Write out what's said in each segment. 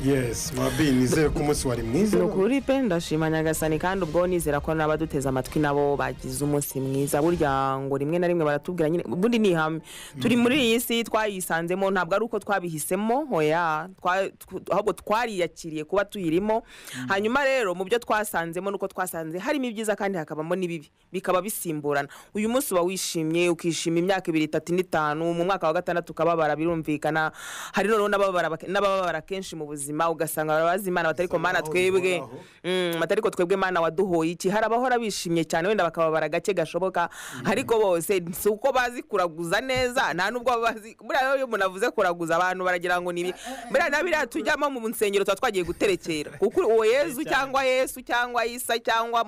yes wabi nizeye ko umunsi wari mwiza ni ukuri pe ndashima nyagasani kandi ubwo nizera ko n'abaduteze amatwi nabo bagize umunsi mwiza burya ngo rimwe na rimwe baratubwira nyine ubundi ni ihame turi muri iyi si twayisanzemo ntabwo ari uko twabihisemo oya twa- tw- ahubwo twariyakiriye kuba tuyirimo hanyuma rero mu byo twasanzemo nuko twasanze harimo ibyiza kandi hakabamo n'ibibi bikaba bisimburana uyu munsi uba wishimye ukishima imyaka ibiri itatu n'itanu mu mwaka wa gatandatu ukababara birumvikana hari noneho n'ababara bake- n'abababara kenshi mu buzima ugasanga barabaza imana batari ko mana aho twebwe bihora aho." Mm, batari ko twebwe mana waduhoye iki hari abahora bishimye cyane wenda bakababara gake gashoboka ariko bose si uko bazi kuraguza neza nta n'ubwo baba bazi buriya iyo umuntu avuze kuraguza abantu baragira ngo ni ibi buriya na biriya tujyamo mu nsengero tuba twagiye guterekera kuko uwo yezu cyangwa yesu cyangwa isa cyangwa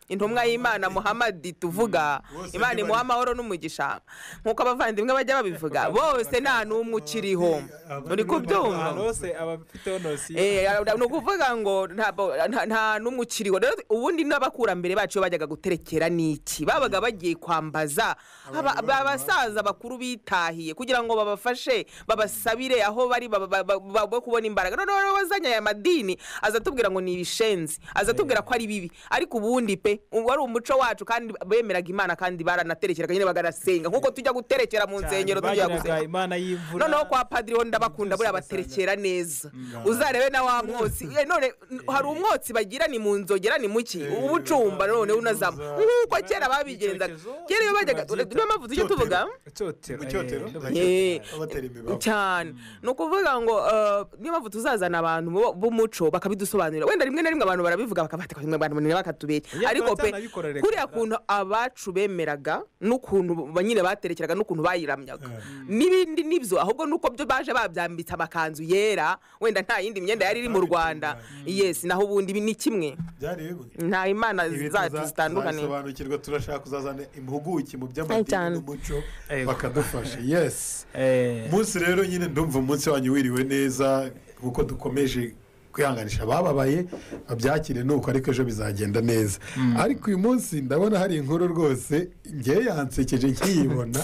intumwa y'imana muhamadi tuvuga Bose imana imuha amahoro n'umugisha nk'uko abavandimwe bajya babivuga bose nta n'umwe ukiriho uri kubyumva ahantu hose abafiteho nosiyo Eh, ara- ni ukuvuga ngo ntabwo- nta- nta n'umwe ukiriho rero ubundi n'abakurambere bacu iyo bajyaga guterekera ni iki babaga bagiye kwambaza aba- Abantu ba- babo. abasaza bakuru bitahiye kugira ngo babafashe babasabire aho bari baba- baba- baba- bo kubona imbaraga noneho rero wazanye aya madini aza atubwira ngo ni ibishenzi aza atubwira ko ari bibi ariko ubundi pe ubu ari umuco wacu kandi bemeraga imana kandi baranaterekeraga nyine bagarasenga nk'uko tujya guterekera mu nsengero tujya gusenga bagiraga imana y'imvura noneho kwa padiri ho ndabakunda buriya baterekera neza uzarebe na wa mwotsi Eh, none n- hari umwotsi bagira ni mu nzogera ni muki uba ucumba none unazama uza- nk'uko kera babigenzaga Icyokezo, kera iyo bajyaga babyita. niyo mpamvu tujya Icyotero. tuvuga icyotero Icyotero? eh, Icyotero. Eh, abatera imbeba cyane ni ukuvuga ngo eh, niyo mpamvu tuzazana abantu bo- b'umuco bakabidusobanurira wenda rimwe na rimwe abantu barabivuga bakabatika rimwe abantu bananira bakatubera Oya, ariko pe twatanabikorereka. kuriya kuntu abacu bemeraga n'ukuntu ba- nyine baterekeraga n'ukuntu bayiramyaga n'ibindi nibyo ahubwo nuko byo baje babyambitse amakanzu yera wenda nta yindi myenda yari iri mu rwanda yes naho ubundi ibi ni kimwe byari bimwe nta imana Ibi zacu tuza- zitandukanye tuzabisobanukirwa turashaka kuzazana impuguke mu Ay, cyane. by'amadini n'umuco Ego. bakadufasha yes eh, umunsi rero nyine ndumva umunsi wanyu wiriwe neza kuko dukomeje kwihanganisha abababaye babyakire nuko ariko ejo bizagenda neza ariko uyu munsi ndabona hari inkuru rwose ngewe yansekeje nkiyibona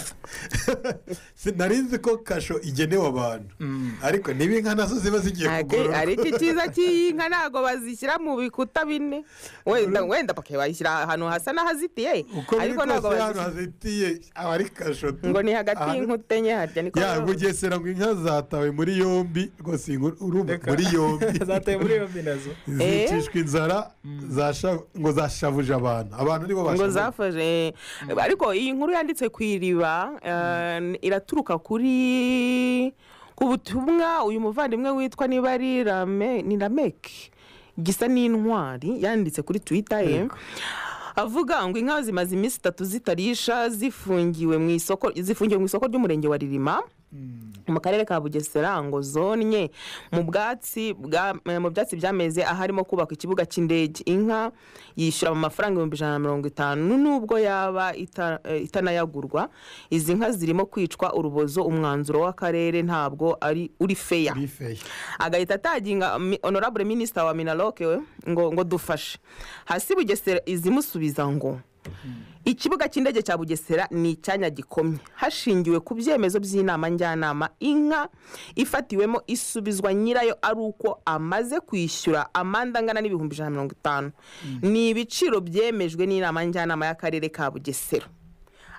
sinari nzi ko kasho igenewe abantu ariko niba inka nazo ziba zigiye Ake- kugorora ariko icyiza cy'iyi nka ntabwo bazishyira mu bikuta bine wenda wenda bakaba bayishyira ahantu hasa n'ahazitiye uko biri ariko ntabwo kose hano bazishyira hazitiye aba ari kasho tu. ngo ni hagati Ahantu- y'inkuta enye harya niko ya biba. bugesera ngo inka zatawe muri yombi rwose iyi nkuru urumva reka. muri yombi zataye muri yombi nazo Eh? zicishwa inzara zasha- ngo zashavuje abantu abantu nibo ngo bashavuje zafashe ariko iyi nkuru yanditse ku iriba eh, iraturuka kuri ku butumwa uyu muvandimwe witwa niba ari Rame- ni rameke gisa n'intwari yanditse kuri twita ye avuga ngo inka zimaze iminsi itatu zitarisha zifungiwe mu isoko zifungiwe mu isoko ry'umurenge wa ririma mu karere ka bugesera ngo zonye mu bwatsi bwa- mu byatsi byameze aharimo kubakwa ikibuga cy'indege inka yishyura mu mafaranga ibihumbi ijana na mirongo itanu nubwo yaba ita- eh, itanayagurwa izi nka zirimo kwicwa urubozo umwanzuro w'akarere ntabwo ari uri feya muri feya agahita ataginga mi- honorable minisita wa minaloke we ngo ngo dufashe hasi bugesera izimusubiza ngo ikibuga cy'indege cya bugesera ni icyanya gikomye hashingiwe ku byemezo by'inama njyanama inka ifatiwemo isubizwa nyirayo ari uko amaze kwishyura amande angana n'ibihumbi ijana na mirongo itanu ni ibiciro byemejwe n'inama njyanama y'akarere ka bugesera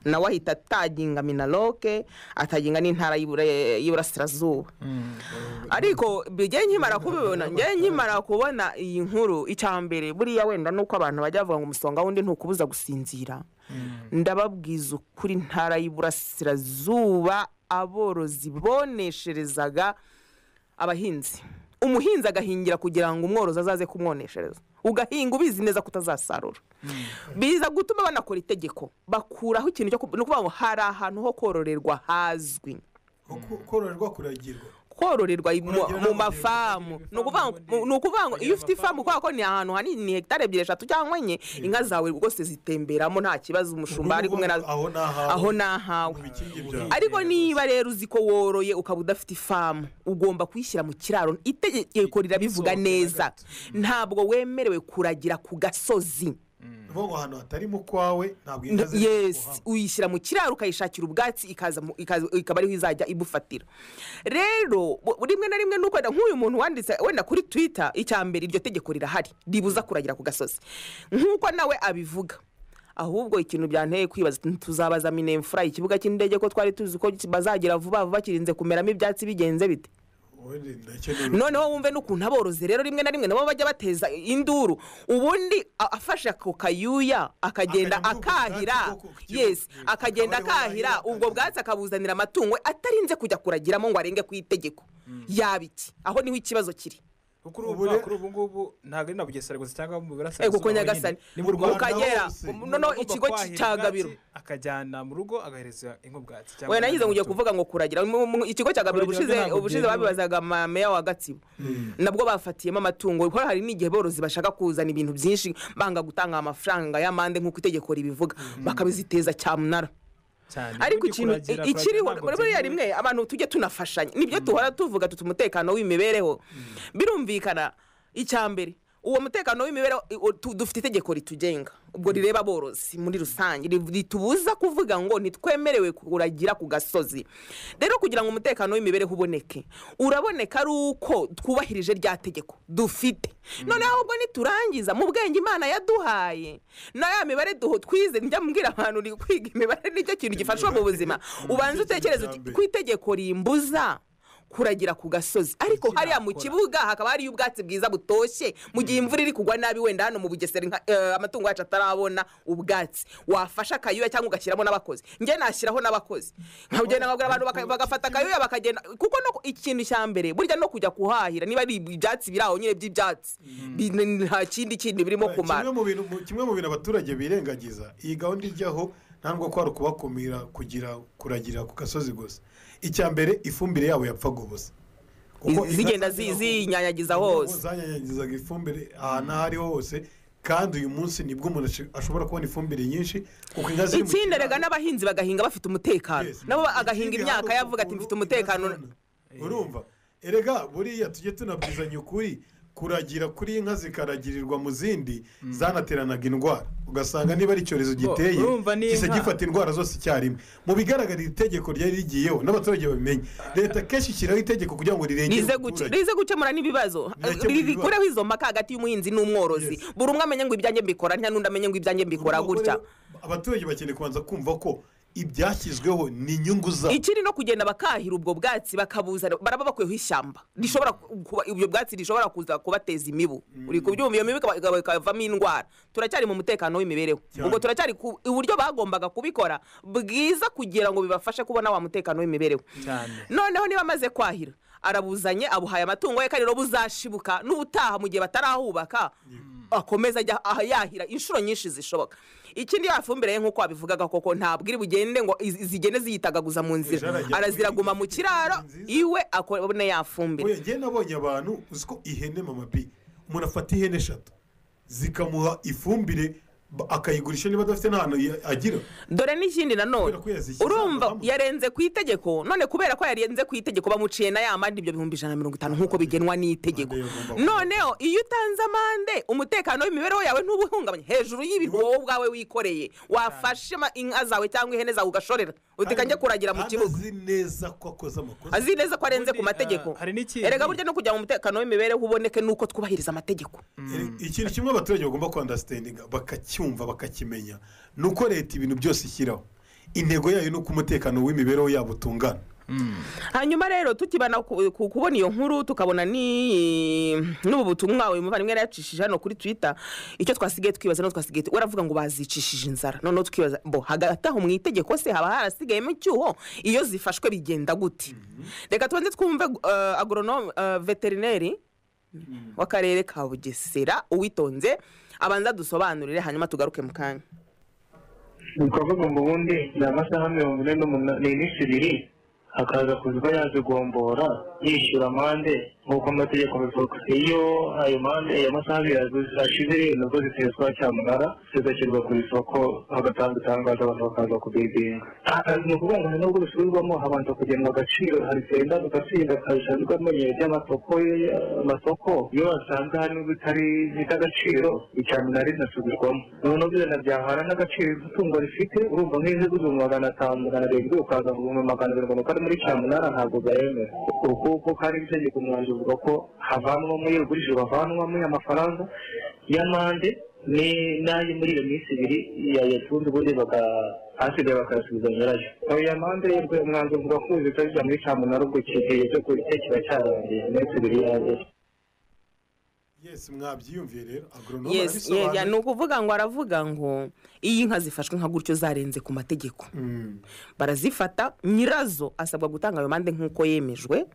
nawe ahita ataginga minaloke ataginga n'intara y'Ibura- y'iburasirazuba ariko njye nkimara kubibona njye nkimara kubona iyi nkuru icya mbere buriya wenda nuko abantu bajya bavuga ngo umusonga wundi ntukubuza gusinzira ndababwiza ukuri intara y'iburasirazuba aborozi bonesherezaga abahinzi umuhinzi agahingira kugira ngo umworozi azaze kumwoneshereza ugahinga ubizi neza ko utazasarura biza gutuma banakora itegeko bakuraho ikintu cyo ku- ni ukuvuga ngo hari ahantu ho kororerwa hazwi kororerwa kuragirwa kororerwa i- mu- Kuragira mu ntabwo mafamu byemewe. ni ukuvuga ngo- mu- ni ukuvuga ngo iyo ufite ifamu kubera ko ni ahantu hanini ni hegitari ebyiri eshatu cyangwa enye inka zawe rwose zitemberamo nta kibazo umushumba ari kumwe nazo aho ni ahawe aho ni ahawe ibikingi byawe ariko niba rero uzi ko woroye ukaba udafite ifamu ugomba kuyishyira mu kiraro itegeko rirabivuga Isohoke na neza gato. ntabwo wemerewe kuragira ku gasozi ukuvuga ngo ahantu hatari mu kwawe ntabwo inka ziri yesi kuhaba. uyishyira mu kiraro ukayishakira ubwatsi ikaza mu- ikaza- ikaba ariho izajya ibufatira rero bu- rimwe na rimwe nuko wenda nk'uyu muntu wanditse wenda kuri twita icya mbere iryo tegeko rirahari ribuza kuragira ku gasozi nk'uko nawe abivuga ahubwo ikintu byanteye kwibaza ati, tuzabaza minemfura ikibuga cy'indege ko twari tuzi ko bazagira vuba vuba kirinze kumeramo ibyatsi bigenze bite Ubundi ndakenera noneho wumve n'ukuntu aborozi rero rimwe na rimwe nabo bajya bateza induru ubundi a- afashe ako kayuya akagenda Akajya muri ubwo bwatsi akahira bwo ku- yes Mm. akagenda Akaba ariho akahira yahira ubwo akajya. bwatsi akabuzanira amatungo atarinze kujya kuragiramo ngo arenge ku itegeko yaba iki aho niho ikibazo kiri kuri Ubu ubu rero- kuri ubu ngubu ntabwo ari na bugesera gusa cyangwa Eh, mu burasirazuba kuko honyine. nyagasani ni mu Rwanda rwanda ukagera hose. um, noneho Umuntu ikigo agomba kwahira cya ubwatsi, gabiro akajyana mu rugo agahereza inka ubwatsi cyangwa wenda nagize ngo ugiye amatungo. kuvuga ngo kuragira Mu- mu- ikigo cya gabiro Kuragira ubushize ntabwo ubushize byemewe. babibazaga ma- meya wa gatsibo nabwo bafatiyemo amatungo kuko hari n'igihe borozi bashaka kuzana ibintu byinshi banga gutanga amafaranga y'amande nk'uko itegeko ribivuga bakabiziteza cyamunara cyane ariko ubundi ikintu kuragira- i- ikiriho kuragira ntabwo buriya byemewe. rimwe abantu tujye tunafashanya nibyo duhora tuvuga tuti umutekano w'imibereho birumvikana icya mbere uwo mutekano w'imibereho i- o- tu- dufite itegeko ritugenga ubwo rireba aborozi muri rusange ri- ritubuza kuvuga ngo ntitwemerewe kuragira ku gasozi rero kugira ngo umutekano w'imibereho uboneke uraboneka ari uko twubahirije rya tegeko dufite noneho ahubwo niturangiza mu bwenge imana yaduhaye na ya mibare duho twize njya mbwira abantu ni kwiga imibare nicyo kintu gifashwa mu buzima ubanza utekereze uti ku itegeko rimbuza kuragira ku gasozi ariko hariya mu kibuga hakaba hariyo ubwatsi bwiza butoshye mu gihe imvura iri kugwa nabi wenda hano mu bugesera inka- eh, amatungo yacu atarabona ubwatsi wafasha akayuya cyangwa ugashyiramo n'abakozi njye nashyiraho n'abakozi nkagenda nkabwira abantu baka- bagafata akayuya bakagenda kuko no ku- ikintu cya mbere burya no kujya kuhahira niba ari ibyatsi biri aho nyine by'ibyatsi Bi- nta kindi kindi birimo kumara kimwe mu bintu mu- kimwe mu bintu abaturage birengagiza iyi gahunda ijyaho ntabwo ko ari ukubakumira kugira kuragira ku gasozi gusa icya mbere ifumbire yabo yapfaga ubusa Kuko Iz- zigenda inka zi- zageraga- zinyanyagiza Inka hose zanyanyagizaga ifumbire ahantu aho ariho hose kandi uyu munsi nibwo umuntu ash- ashobora kubona ifumbire nyinshi kuko inka ziri mu ikindi rega kiraro. n'abahinzi bagahinga bafite umutekano Yes. nabo Ikindi agahinga imyaka hano yavuga ati ukuntu mfite umutekano inka zona. urumva erega buriya tujye tunabwizanya ukuri kuragira kuri inka zikaragirirwa mu zindi zanateranaga indwara ugasanga niba ari icyorezo giteye urumva ni gisa inka. gifata indwara zose icyarimwe mu bigaragara iri tegeko ryari rigiyeho n'abaturage babimenye leta kenshi ishyiraho itegeko kugira ngo rirengere rize guke- umuturage rize gukemura n'ibibazo Rirakemura Ri- ibibazo. rikureho izo mpaka hagati y'umuhinzi n'umworozi Yes. buri umwe amenye ngo ibyanjye mbikora nta n'undi amenye ngo ibyanjye mbikora Urumva ko gutya rero abaturage bakeneye kubanza kumva ko ibyashyizweho ni inyungu zabo ikiri no kugenda bakahira ubwo bwatsi bakabuzana baraba bakuyeho ishyamba rishobora kuba ibyo bwatsi rishobora kuza kubateza imibu uri kubyumva iyo mibu ikaba- ikaba- ikavamo indwara turacyari mu mutekano w'imibereho Cyane. ubwo turacyari ku uburyo bagombaga kubikora bwiza kugira ngo bibafashe kubona wa mutekano w'imibereho cyane noneho niba amaze kwahira arabuzanye abuhaye amatungo ye kandi rero buzashibuka n'ubutaha mu gihe batarahubaka akomeza ajya aha yahira inshuro nyinshi zishoboka ikindi ya fumbire ye nk'uko wabivugaga koko ntabwo iri bugende ngo iz- zigende ziyitagaguza mu Ejo nzira arajya- araziraguma mu kiraro Nziza. iwe akabone ya fumbire Oya, njye nabonye abantu uzi ko ihene mama bi umuntu afata ihene eshatu zikamuha ifumbire ba- akayigurisha niba adafite n'ahantu ya- agira dore n'ikindi nanone Kubera ko yazishyize ahantu urumva hamwe. yarenze ku itegeko none kubera ko yarenze ku itegeko bamuciye na y'amande ibyo bihumbi ijana na mirongo itanu nk'uko bigenwa n'itegeko Amande yagomba- noneho iyo utanze amande umutekano w'imibereho yawe ntubuhungabanye hejuru y'ibirwa wowe ubwawe wikoreye wafashe ama- inka zawe cyangwa ihene zawe ugashorera utikajye kuragira mu Kandi kibuga azi neza ko akoze amakosa azi neza ko arenze ku Ubundi, mategeko ah, hari n'ikindi- erega burya no kugira ngo umutekano w'imibereho uboneke ni uko twubahiriza amategeko Eh, ikintu kimwe abaturage bagomba kwandasitendinga bakacyumva bakakimenya ni uko leta ibintu byose ishyiraho intego yayo ni uko umutekano w'imibereho yabo utungana hanyuma rero tukibana ku- ku- kubona iyo nkuru tukabona ni n'ubu butumwa uyu muvandimwe yari yacishije hano kuri twitter icyo twasigaye twibaza no twasigaye tu- waravuga ngo bazicishije inzara noneho tukibaza bo hagati aho mu itegeko se haba harasigayemo icyuho iyo zifashwe bigenda gute reka tubanze twumve eh, agronome eh, veterineri w'akarere ka bugesera uwitonze abanza dusobanurire hanyuma tugaruke mu kanya ni ukuvuga ngo ubundi ni amasaha mirongo ine n'umunani n'ibiri akaza kuza yaje gombora yishyura amande nk'uko amategeko abivuga iyo ayo mande ayo masaha abiri aguze- ashize nazo ziteswa cyamunara zigashyirwa ku isoko hagatanga itangazo abantu bakaza kubigenga ni ukuvuga ngo nubwo bisubirwamo habanza kugenwa agaciro harisenda ugasinda kabisanzwe amenyero ry'amasoko ye- amasoko iyo basanga harimo bitari by'agaciro icyamunara rinasubirwamo noneho bizana byahara n'agaciro itungo rifite urumva nk'izi z'ibihumbi magana atanu magana arindwi ukaza ngo ibihumbi magana abiri mirongo ane muri cyamunara ntabwo byemera kuko kandi itegeko umwanzuro uvuga ko havanwamo iyo ugurije bavanwamo amafaranga y'amande ni- n'ayo muri iyo minsi ibiri yayatunze ubundi baka- asigaye bakayasubiza nyirayo ayo mande umwanzuro uvuga ko uzitazijya muri cyamunara ubwo icyo gihe cyo kiba cyarangiye iminsi ibiri yangiye yesi mwabyiyumviye rero agoronome yes yeah, ni ukuvuga ngo aravuga ngo iyo inka zifashwe nka gutyo zarenze ku mategeko barazifata nyirazo asabwa gutanga ayo mande nk'uko yemejwe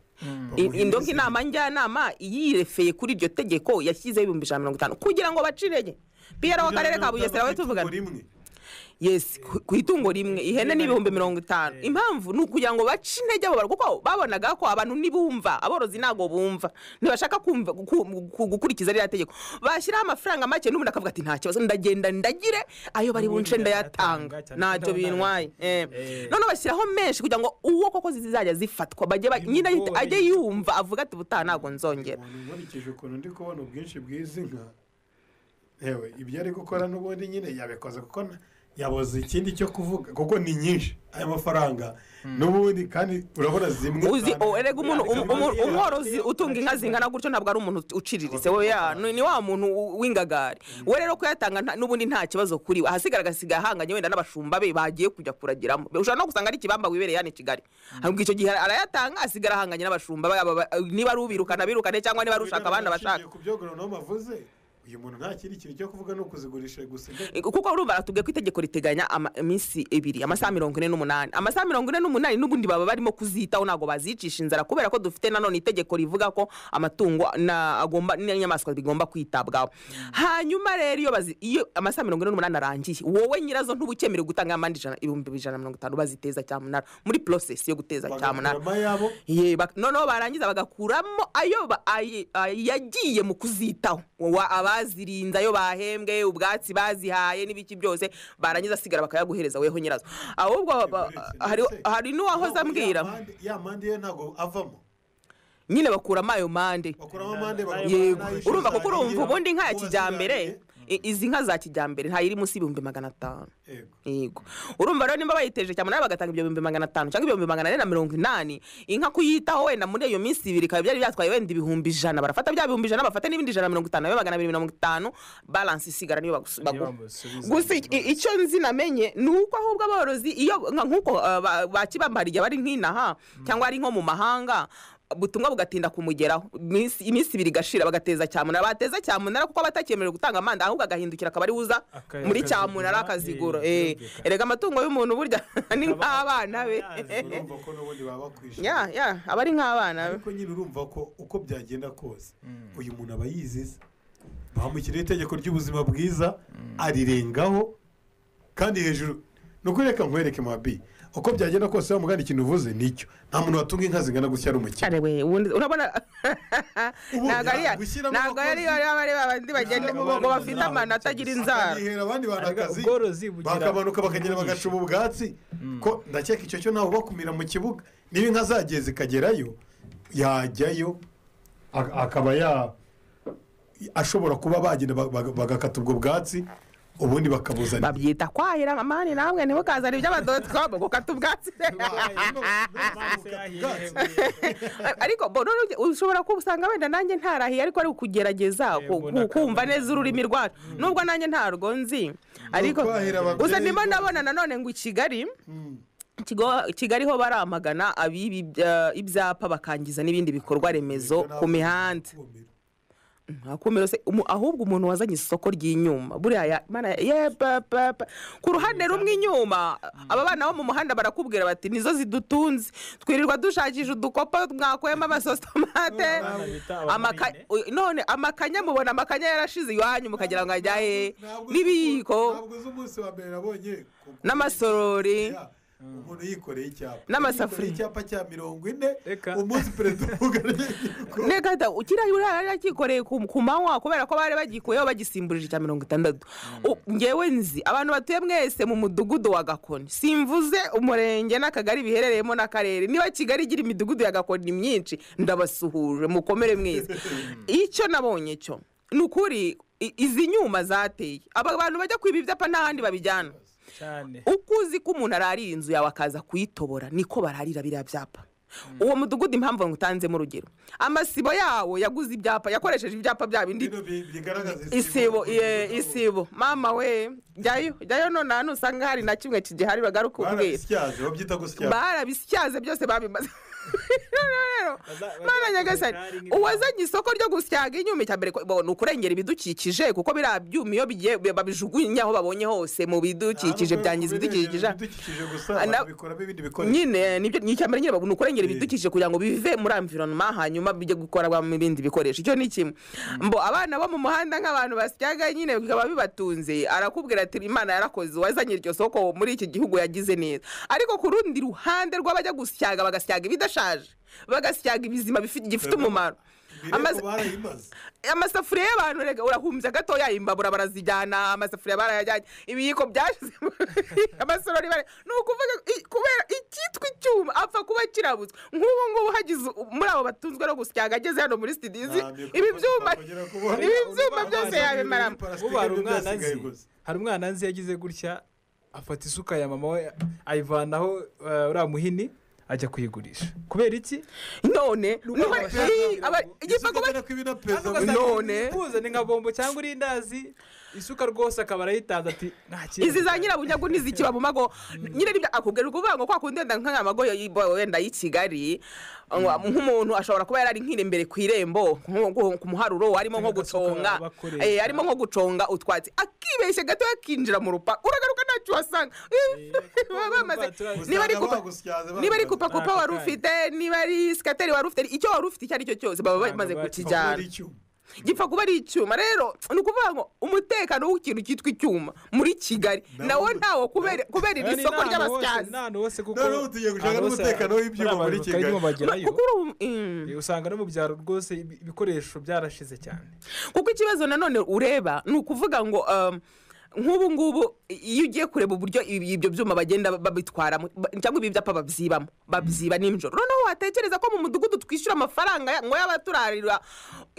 I- indoga inama njyanama yirefeye kuri iryo tegeko yashyizeho ibihumbi ijana na mirongo itanu kugira ngo bace intege piyero w'akarere ka bugesera we tuvugana yes ku- ku itungo rimwe ihene ni ibihumbi mirongo itanu impamvu ni ukugira ngo bace intege abo bantu kuko babonaga ko abantu ntibumva aborozi ntabwo bumva ntibashaka kumva- ku- ku- gukurikiza ririya tegeko bashyiraho amafaranga make n'umuntu akavuga ati nta kibazo ndagenda ndagire ayo bari bunce ndayatanga ntacyo bintwaye Eh. Eh. noneho bashyiraho menshi kugira ngo uwo koko zizajya zifatwa bajye ba- nyine ahite- ajye yumva avuga ati ubutaha ntabwo nzongera nkurikije ukuntu ndi kubona ubwinshi bw'izi nka yewe ibyo ari gukora n'ubundi nyine yabikoze kuko na- yabuze ikindi cyo kuvuga kuko ni nyinshi aya mafaranga n'ubundi kandi urabona zimwe uzi cyane- oh, erega umuntu um- umu- umworozi utunga inka zingana gutyo ntabwo ari umuntu uciriritse we ya ni ni wa muntu u- w'ingagari we rero kuyatanga nta- n'ubundi nta kibazo kuri we ahasigara agasiga ahanganye wenda n'abashumba be bagiye kujya kuragiramo ushobora no gusanga ari ikibamba wibereye hano i kigali ahubwo icyo gihe arayatanga asigara ahanganye n'abashumba be, aba- ba- niba ari ubirukana birukane cyangwa niba ari ushaka abandi abashaka ku byo goronome avuze uyu muntu nta kindi kintu cyo kuvuga ni ukuzigurisha gusa kuko urumva aratubwiye ko itegeko riteganya ama- iminsi ibiri amasaha mirongo ine n'umunani amasaha mirongo ine n'umunani n'ubundi baba barimo kuzitaho ntabwo bazicisha inzara kubera ko dufite nanone itegeko rivuga ko amatungo na- agomba n'inyamaswa bigomba kwitabwaho hanyuma rero iyo bazi- iyo amasaha mirongo ine n'umunani arangiye wowe nyirazo ntuba ukemerewe gutanga amande ijana ibihumbi ijana na mirongo itanu baziteza cyamunara muri process yo guteza cyamunara bagakuramo ayabo Ye, bak- noneho barangiza bagakuramo ayo ba- ay- ay- yagiye mu kuzitaho Wa- abazirinze ayo bahembwe ubwatsi bazihaye n'ibiki byose barangiza asigara bakayaguhereza weho nyirazo ahubwo ba- hari, hari n'uwahoze ambwira ya mande ye ntabwo avamo nyine bakuramo ayo mande bakuramo amande yego bakabona urumva kuko urumva ayishyura ubundi inka ya uwaziraniye. kijyambere i- izi nka za kijyambere ntayiri munsi y'ibihumbi magana atanu Yego. yego urumva rero nimba bayiteje cyane nawe bagatanga ibyo bihumbi magana atanu cyangwa ibihumbi magana ane na mirongo inani inka kuyitaho wenda muri iyo minsi ibiri bikaba byari byatwaye wenda ibihumbi ijana barafata bya bihumbi ijana bafata n'ibindi ijana na mirongo itanu nawe magana abiri mirongo itanu balansi isigara niyo bagusu- baguha bamusubiza gusa i- i- icyo nzi namenye ni uko ahubwo aborozi iyo nka- nk'uko uh, ba- ba kibamba igihe bari nk'inaha cyangwa ari nko mu mahanga ubutumwa bugatinda kumugeraho iminsi iminsi ibiri igashira bagateza cyamunara bateza cyamunara kuko abatakemerewe gutanga amanda ahubwo agahindukira akaba ari uza Aka- muri akazigura, cyamunara akazigura eh, Eh, birumvikana. erega amatungo y'umuntu burya ni nk'abana be urumva ko n'ubundi baba bakwishyura ya ya aba ari nk'abana be ariko nyine urumva ko uko byagenda kose uyu muntu aba yiziza bamushyiriyeho itegeko ry'ubuzima bwiza arirengaho kandi hejuru ni uko reka nkwereke mabi uko byagenda kose wa mugana ikintu uvuze nicyo nta muntu watunga inka zingana gutya ari umukene Kare we ubundi urabona Ubundi ntabwo ari ya- gushyiramo ntabwo ari abakozi- yaba ari babandi bagenda Gushyiramo ngo abakozi bafite ntabwo amana atagira inzara akabihera abandi bantu Ariko akazi ubworozi bugira- bakamanuka bakagenda bugurisha. bagacuma ubwatsi ko ndakeka icyo cyo ntawe ubakumira mu kibuga niba inka zagiye zikagerayo yajyayo ak- akaba ya ashobora kuba bagenda ba- ba- bagakata ubwo bwatsi ubundi bakabuzanira babyita kwahira amani namwe ntimukazane iby'abadoticomu gukata ubwatsi ariko bo noneho ushobora kuba usanga wenda nanjye ntarahiye ariko ari ukugerageza Eh, ku- mbona ku- kumva neza ururimi rwacu nubwo nanjye ntarwo nzi ariko kwahira ababyeyi gusa ndimo ko- ndabona nanone ngo i kigali Kigo- kigali ho baramagana abibi ibyapa bakangiza n'ibindi bikorwa remezo ku mihanda ntakumiro se umu- ahubwo umuntu wazanye isoko ry'inyuma buriya ya- mana ye pa- pa- pa. ku ruhande rumwe inyuma aba bana bo mu muhanda barakubwira bati nizo zidutunze twirirwa dushakisha udukopa mwakwema amasositomate amaka- u- none amakanya mubona amakanya yarashize iwanyu mukagira ngo ajya he n'ibiyiko ntabwo z'umunsi wa mbere nabonye ku- n'amasorori Ya, umuntu yikoreye icyapa N'amasafuriya. Yikoreye icyapa cya mirongo ine Reka. umunsi perezida uvuga nekata kiriya yari yakikoreye ku ku manywa kubera ko bari bagikuyeho bagisimburije icya mirongo itandatu U- ngewe nzi abantu batuye mwese mu mudugudu wa gakoni simvuze umurenge n'akagari biherereyemo n'akarere niba kigali igira imidugudu ya gakoni myinshi ndabasuhuje mukomere mwese icyo nabonye cyo ni ukuri i- izi nyuma zateye aba bantu bajya kwiba ibyapa n'ahandi babijyana cyane uko uzi ko umuntu ararira inzu yawe akaza kuyitobora niko bararira biriya byapa uwo mudugudu impamvu ngutanzemo urugero amasibo yawo yaguze ibyapa yakoresheje ibyapa bya bindi bigaragaza isibo ye isibo mama we jyayo jyayo none ahantu usanga hari na kimwe kigihari bagaruka ubwira barabisyaze babyita gusyaza barabisyaze byose babimaze Rero, rero, Baza- Mana baza- nyagasani baza- baza- uwazanye isoko ryo gusyaga inyuma icya mbere ko- bo, ni ukurengera ibidukikije kuko biriya byuma iyo bigiye babijugunya aho babonye hose mu bidukikije byangiza ibidukikije ibidukikije gusa Ah, na- babikoramo ibindi bikoresho nyine nibyo ni icyambere nyine ni ukurengera ibidukikije kugira ngo bive muri environment hanyuma bijye gukorwa mu bindi bikoresho icyo ni kimwe mbo abana bo mu muhanda nk'abantu basyaga nyine bikaba bibatunze arakubwira ati imana yarakoze uwazanye iryo soko muri iki gihugu yagize neza ariko ku rundi ruhande rw'abajya gusyaga bagasyaga ibidashaje bagasyaga ibizima bifi- gifite umumaro bireba Amaze- barayimaze amasafuriya y'abantu rega urahumbya gatoya imbabura barazijyana amasafuriya barayajyanye ibiyiko byashizemo amasorori bare ni ukuvuga i- kubera icyitwa icyuma apfa kuba kirabutswe nk'ubu ngubu hagize u- muri abo batunzwe no gusyaga ageze hano muri sitidizi Nta mikoro ibi byuma twakongera kubona. ibi byuma Amazi byose abiri yabimaramo y'iparasitike ubu hari nibyo umwana byasigaye nzi gusa. hari umwana nzi yagize gutya afata isuka ya mama we ayivanaho eh, uriya muhini ajya kuyigurisha kubera iki none niho iyi- aba- Ese igipfa kuba uteganya ko ibi na perezida Ahubwo Kagame- asanga none. uzane nka bombo cyangwa urindazi isuka rwose akaba arayitanze ati nta kintu izi za nyirabunyagu n'izikiba mu mago nyine nibyo akubwira ukuvuga ngo kwa kundi wenda nk'aya mago yo- yo- wenda y'i kigali ngo nk'umuntu ashobora kuba yarari nk'irembere ku irembo nko- nko- ku muharuro harimo nko Agasuka guconga bakoresha. eh, harimo nko guconga utwatsi akibeshye gato yakinjira mu rupa uragaruka ntacyo uhasanga kuko Baba bamaze urumva niba ari usanga kupa bagusyaze niba ari bambaye. kupa kupa Ako wari kanya. ufite niba ari sikateri wari ufite icyo wari ufite icyo ari cyo cyose baba Abantu bamaze bakipfa kuba Kuba kukijyana ari icyuma. gipfa kuba ari icyuma rero ni ukuvuga ngo umutekano w'ikintu cyitwa icyuma muri kigali nawo ntawo kubera kubera Kandi iri soko n'ahantu hose- ry'abasyazi n'ahantu hose kuko Noneho tugiye gushaka ahantu hose n'umutekano hari- w'ibyuma hari muri abantu Kigali. bakayirimo bagerayo. kuko uri um- mm. Eh, usanga no mu byaro rwose ibi- ibikoresho byarashize cyane kuko ikibazo nanone ureba ni ukuvuga ngo um, nk'ubu ngubu iyo ugiye kureba uburyo ibi- ibyo byuma bagenda babitwaramo ba- cyangwa ibi byapa babyibamo babyiba nijoro noneho watekereza ko mu mudugudu twishyura amafaranga ya- ngo y'abaturarira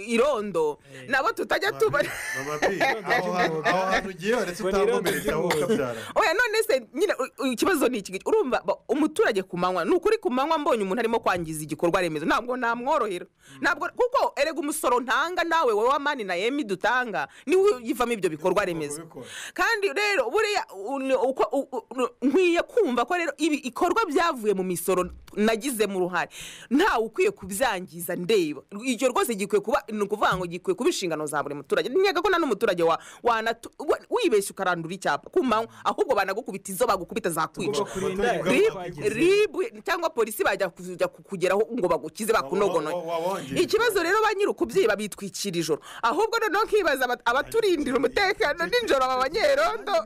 irondo nabo tutajya tuba Mama P, aho hantu aho hantu ugiye waretse Ngo ni utahakomeretsa wowe irondo ukabyara oya none se nyine u- u- ikibazo ni iki urumva ba- umuturage ku manywa ni ukuri ku manywa mbonye umuntu arimo kwangiza igikorwa remezo ntabwo namworohera ntabwo kuko erega umusoro ntanga nawe wowe mani na yemi dutanga niwe ugivamo ibyo bikorwa remezo kubikora. kandi rero buriya u- uko- u- u- nkwiye kumva ko rero ibi ikorwa byavuye mu misoro nagizemo uruhare ntawe ukwiye kubyangiza ndeba icyo rwose gikwiye kuba ni ukuvuga ngo gikwiye kuba inshingano za buri muturage nyaga ko na n'umuturage wa- wanatu- wa- wibeshya ukarandura icyapa ku manywa ahubwo banagukubita izo bagukubita zakwica Tugomba kurinda Abaturage ibikorwa ubwabo Rib- twagize. rib cyangwa polisi bajya kujya kukugeraho ngo bagukize Wa- wa- bakunogonoye wa- wabongeje. ikibazo rero ba nyiri ukubyiba bitwikira ijoro ahubwo noneho nkibaza abat- abaturindira umutekano nijoro aba banyerondo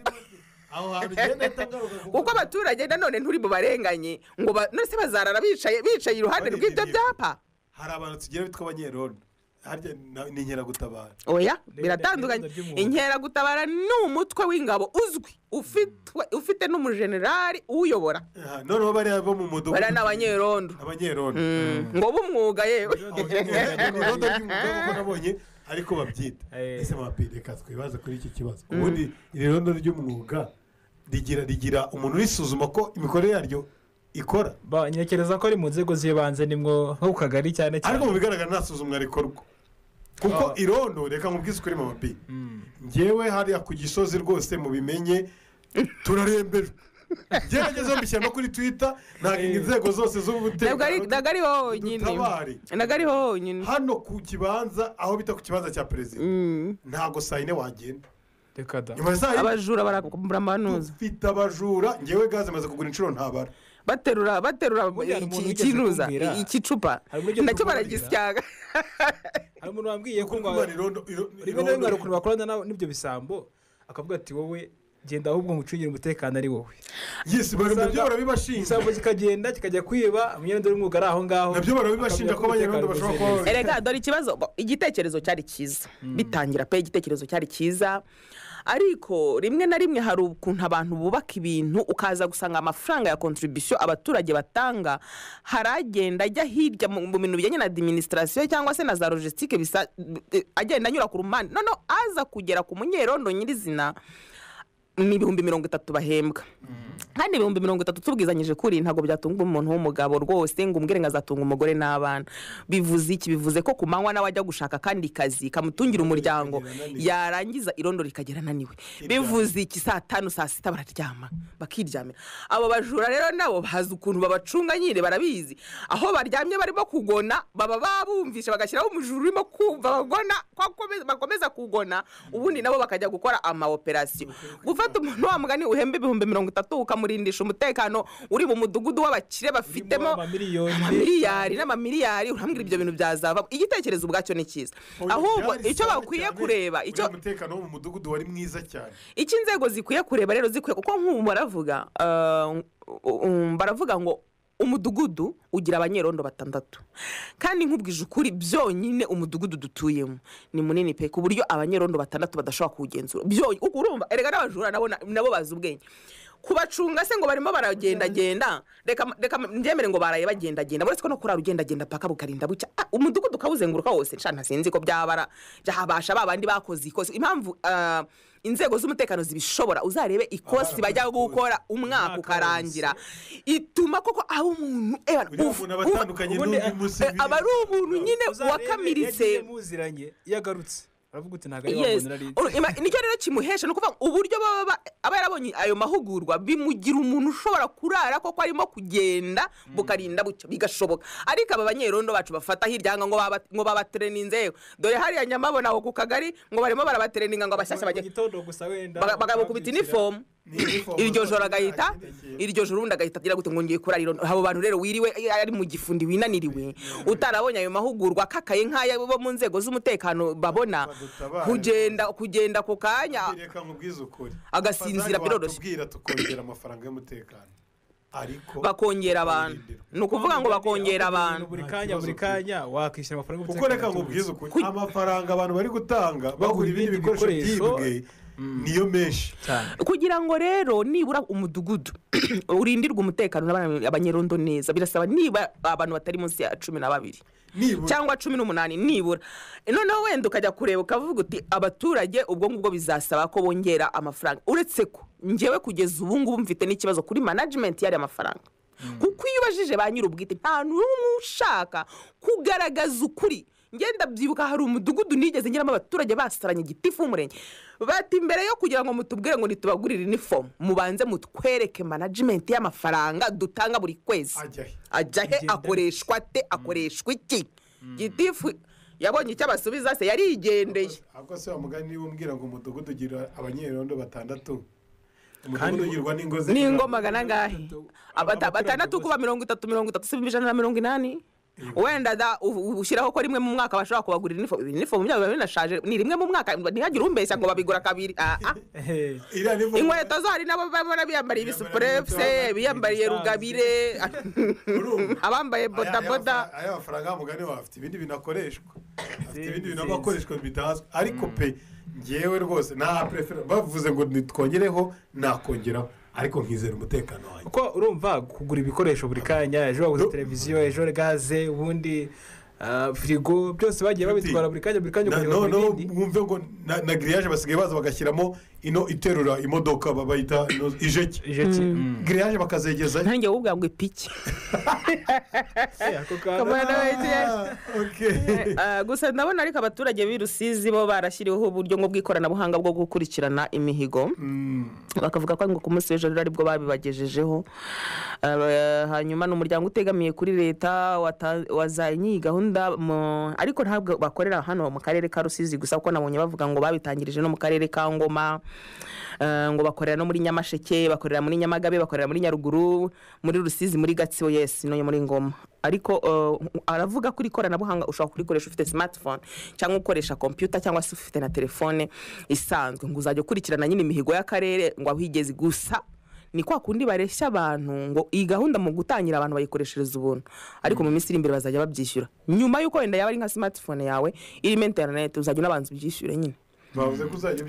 aho hantu ugenda ahita agaruka kuko- kuko abaturage nanone nturi bubarenganye ngo ba- none se bazarara bicaye bicaye iruhande rw'ibyo byapa hari abantu tugira bitwa abanyerondo harya na- ni inkeragutabara oya Ndende- biratandukanye ndende ry'umwuga. inkeragutabara ni umutwe w'ingabo uzwi ufitwe- ufite n'umujenerali uwuyobora Ah, noneho bariya bo mu mudugudu bariya ni abanyerondo abanyerondo Mm, ngo b'umwuga yewe irondo ry'umugore kuko nabonye ariko babyita Eh. ese mapire reka twibaze kuri iki kibazo ubundi iri rondo ry'umwuga rigira rigira umuntu urisuzuma ko imikorere yaryo ikora Ba- ntekereza ko ari mu nzego z'ibanze nimwo nko ku kagari cyane ariko cyane mu bigaragara nta suzumwa rikorwa kuko Ah. irondo reka nkubwize ukuri mama bi ngewe hariya ku gisozi rwose mubimenye turarembejwe gerageza mbishyira no kuri twita ntabwo inzego zose ntabwo ari z'umutekano ntabwo ari honyine dutabare. ntabwo ari honyine hano ku kibanza aho bita ku kibanza cya perezida ntabwo saa yine wagenda reka da nyuma ya saa yine abajura baragura amanuza ufite abajura ngewe gaze imaze kugura inshuro ntabara baterura baterura Burya hari umuntu iki- wigeze ikinuza kumbwira. i- ikicupa Hari uburyo nacyo tuvugira. baragisyaga hari umuntu wambwiye ko ngo Kuba irondo- iro- rimwe na rimwe hari irondo- ukuntu bakorana n'abo- n'ibyo bisambo akavuga ati wowe genda ahubwo ngucungire umutekano ari wowe yesi bari- nabyo Usanga- barabibashinja isambu kikagenda kikajya kwiba umunyarundo w'umwuga ari aho ngaho nabyo barabibashinja ko Akabura abanyarwanda bashobora umutekano kuba wizeye. erega dore ikibazo bo, igitekerezo cyari cyiza bitangira pe igitekerezo cyari cyiza ariko rimwe na rimwe hari ukuntu abantu bubaka ibintu ukaza gusanga amafaranga ya kontribusiyo abaturage batanga hari agenda ajya hirya mu mu bintu bijyanye na adiminisitirasiyo cyangwa se na za logisitike bisa- eh, agenda anyura ku rumpande noneho aza kugera ku munyerondo nyirizina ni ibihumbi mirongo itatu bahembwa kandi ibihumbi mirongo itatu tubwizanyije kuri ntabwo byatunga umuntu w'umugabo rwose ngo umbwire ngo azatunga umugore n'abana bivuze iki bivuze ko ku manywa nawe ajya gushaka akandi kazi kamutungira umuryango yarangiza irondo rikagera ananiwe bivuze iki saa tanu saa sita bararyama bakiryamira abo bajura rero nabo bazi ukuntu babacunga nyine barabizi aho baryamye barimo kugona baba babumvishe bagashyiraho umujura urimo kumva bagona ko akome- bakomeza kugona ubundi nabo bakajya gukora amawoperasiyo gufata umuntu wa mugani uhemba ibihumbi mirongo itatu ukamurindisha umutekano uri mu mudugudu w'abakire bafitemo amamiliyoni. amamiliyari n'amamiliyari urambwira ibyo bintu byazava icyitekerezo ubwacyo ni cyiza ahubwo icyo bakwiye kureba icyo uriya mutekano wo mu mudugudu wari mwiza cyane icyo inzego zikwiye kureba rero zikwiye kuko nk'ubu baravuga ah, um, baravuga ngo umudugudu ugira abanyerondo batandatu kandi nkubwije ukuri byonyine umudugudu dutuyemo ni munini pe ku buryo abanyerondo batandatu badashobora kuwugenzura byonyine kuko urumva erega n'abajura nabo na- nabo bazi ubwenge kubacunga se ngo barimo baragendagenda reka reka mbyemere ngo baraye bagendagenda uretse ko no kurara ugendagenda paka bukarinda bucya Ah, umudugudu ukawuzenguruka wose nshya ntasinzi ko byabara byahabasha ba bandi bakoze ikosi impamvu ah, inzego z'umutekano zibishobora uzarebe ikosi bajya gukora umwaka Umwaka ukarangira ituma koko aba umuntu eh, uriya ufu- ufu- muntu abatandukanye ubundi, n'undi musi eh, aba ari umuntu nyine Uzarebe, yagiye wakamiritse muziranye iyo agarutse aravuga uti ntabwo ari wa Yes. muntu nari nzi." Uru- ima- nicyo rero kimuhesha ni ukuvuga ngo uburyo baba ba- aba yarabonye ayo mahugurwa bimugira umuntu ushobora kurara koko arimo kugenda bukarinda bucyo bigashoboka ariko aba banyerondo bacu bafata hirya ngo baba- ngo babatereninze yewe dore hariya nyamabona aho ku kagari ngo barimo barabatereninga ngo abashyashya Mu bajye gitondo gusa wenda baga- bakamukubita inifomu iryo joro agahita iryo joro ubundi agahita agira gute ngo ngiye kurara irondo abo bantu rero wiriwe eh, ari mu gifundi winaniriwe utarabonye ayo mahugurwa akakaye nk'aya bo mu nzego z'umutekano babona Badutabare. kugenda kugenda ku kanya reka nkubwize ukuri Agasinzira biroroshye. tubwira tukongera amafaranga y'umutekano ariko bakongera abantu barindirwa. ni ukuvuga ngo bakongera Ahubwo abantu buri kanya buri kanya wakwishyura amafaranga kuko reka nkubwize ukuri amafaranga abantu bari gutanga bagura ibindi ibindi bikoresho bikoresho. byibwe niyo menshi cyane kugira ngo rero nibura umudugudu urindirwe umutekano n'abana- abanyerondo neza birasaba niba abantu batari munsi ya cumi na babiri nibura cyangwa cumi n'umunani nibura noneho wenda ukajya kureba ukavuga uti abaturage ubwo ngubwo bizasaba ko bongera amafaranga uretse ko ngewe kugeza ubu ngubu mfite n'ikibazo kuri manajimenti y'ariya mafaranga kuko iyo ubajije ba nyir'ubwite nta n'umwe ushaka kugaragaza ukuri ngenda byibuka hari umudugudu nigeze ngeramo abaturage basaranye igitifu w'umurenge bati imbere yo kugira ngo mutubwire ngo ntitubagurire inifomu mubanze mutwereke manajimenti y'amafaranga dutanga buri kwezi ajya he ajya he Igenda akoreshwa ate akoreshwa iki gitifu yabonye icyo abasubiza se yarigendeye ahubwo se wamugani niba umbwira ngo umudugudu ugira abanyerondo batandatu Kandi- umudugudu ugirwa n'ingo ze- n'ingo magana angahe Abata- abaturage batandatu bose. kuba mirongo itatu mirongo itatu si ijana na mirongo inani wenda da u- u- ushyiraho ko rimwe mu mwaka bashobora kubagurira inifomu inifomu byabo biba binashaje ni rimwe mu mwaka ntihagire umbeshya ngo babigura kabiri ah, ah. Ehe. iriya ni vo- inkweto zo hari nabo babona biyambariye ibisupurefuse biyambariye rugabire urumva? abambaye Aya- aya bodaboda mafara- aya mafaranga y'umugani wawe afite ibindi bintu akoreshwa afite ibindi bintu aba akoreshwa bidahazwe ariko pe ngewe rwose nta purefera bavuze ngo nitwongereho nakongeraho ariko nkizera umutekano wanjye kuko urumva kugura ibikoresho buri kanya ejo waguze televiziyo ejo gaze ubundi ah, firigo byose bagiye babitwara buri kanya buri kanya Na- ukajya no no kugura ibindi wumve ngo na- na giriyaje basigaye baza bagashyiramo ino iterura imodoka ba- bayita ino ijeki Ijeki. Mm. giriyaje bakazegezayo ntange wubwira ngo ipiki Eh, ako kana. Kabana. Ah, okay. Ah, gusa ndabona ariko abaturage b'i rusizi bo barashyiriweho uburyo ngo bw'ikoranabuhanga bwo gukurikirana imihigo bakavuga ko ngo ku munsi w'ejo rero aribwo babibagejejeho Ah, hanyuma ni umuryango utegamiye kuri leta wata- wazanye iyi gahunda gahunda mu- ariko ntabwo bakorera hano mu karere ka rusizi gusa kuko nabonye bavuga ngo babitangirije no mu karere ka ngoma eh, ngo bakorera no muri nyamasheke bakorera muri nyamagabe bakorera muri nyaruguru muri rusizi muri gatsibo yesi no muri ngoma ariko eh, aravuga ko iri koranabuhanga ushobora kurikoresha ufite smartphone cyangwa ukoresha kompiyuta cyangwa se ufite na telefone isanzwe ngo uzajya ukurikirana nyine imihigo y'akarere ngo aho igeze gusa ni kwa kundi bareshya abantu ngo iyi gahunda mu gutangira abantu bayikoreshereza ubuntu ariko mu minsi iri imbere bazajya babyishyura nyuma y'uko wenda yaba ari nka smartphone yawe irimo interineti uzajya unabanza ubyishyure nyine bavuze ko uzajya Eh,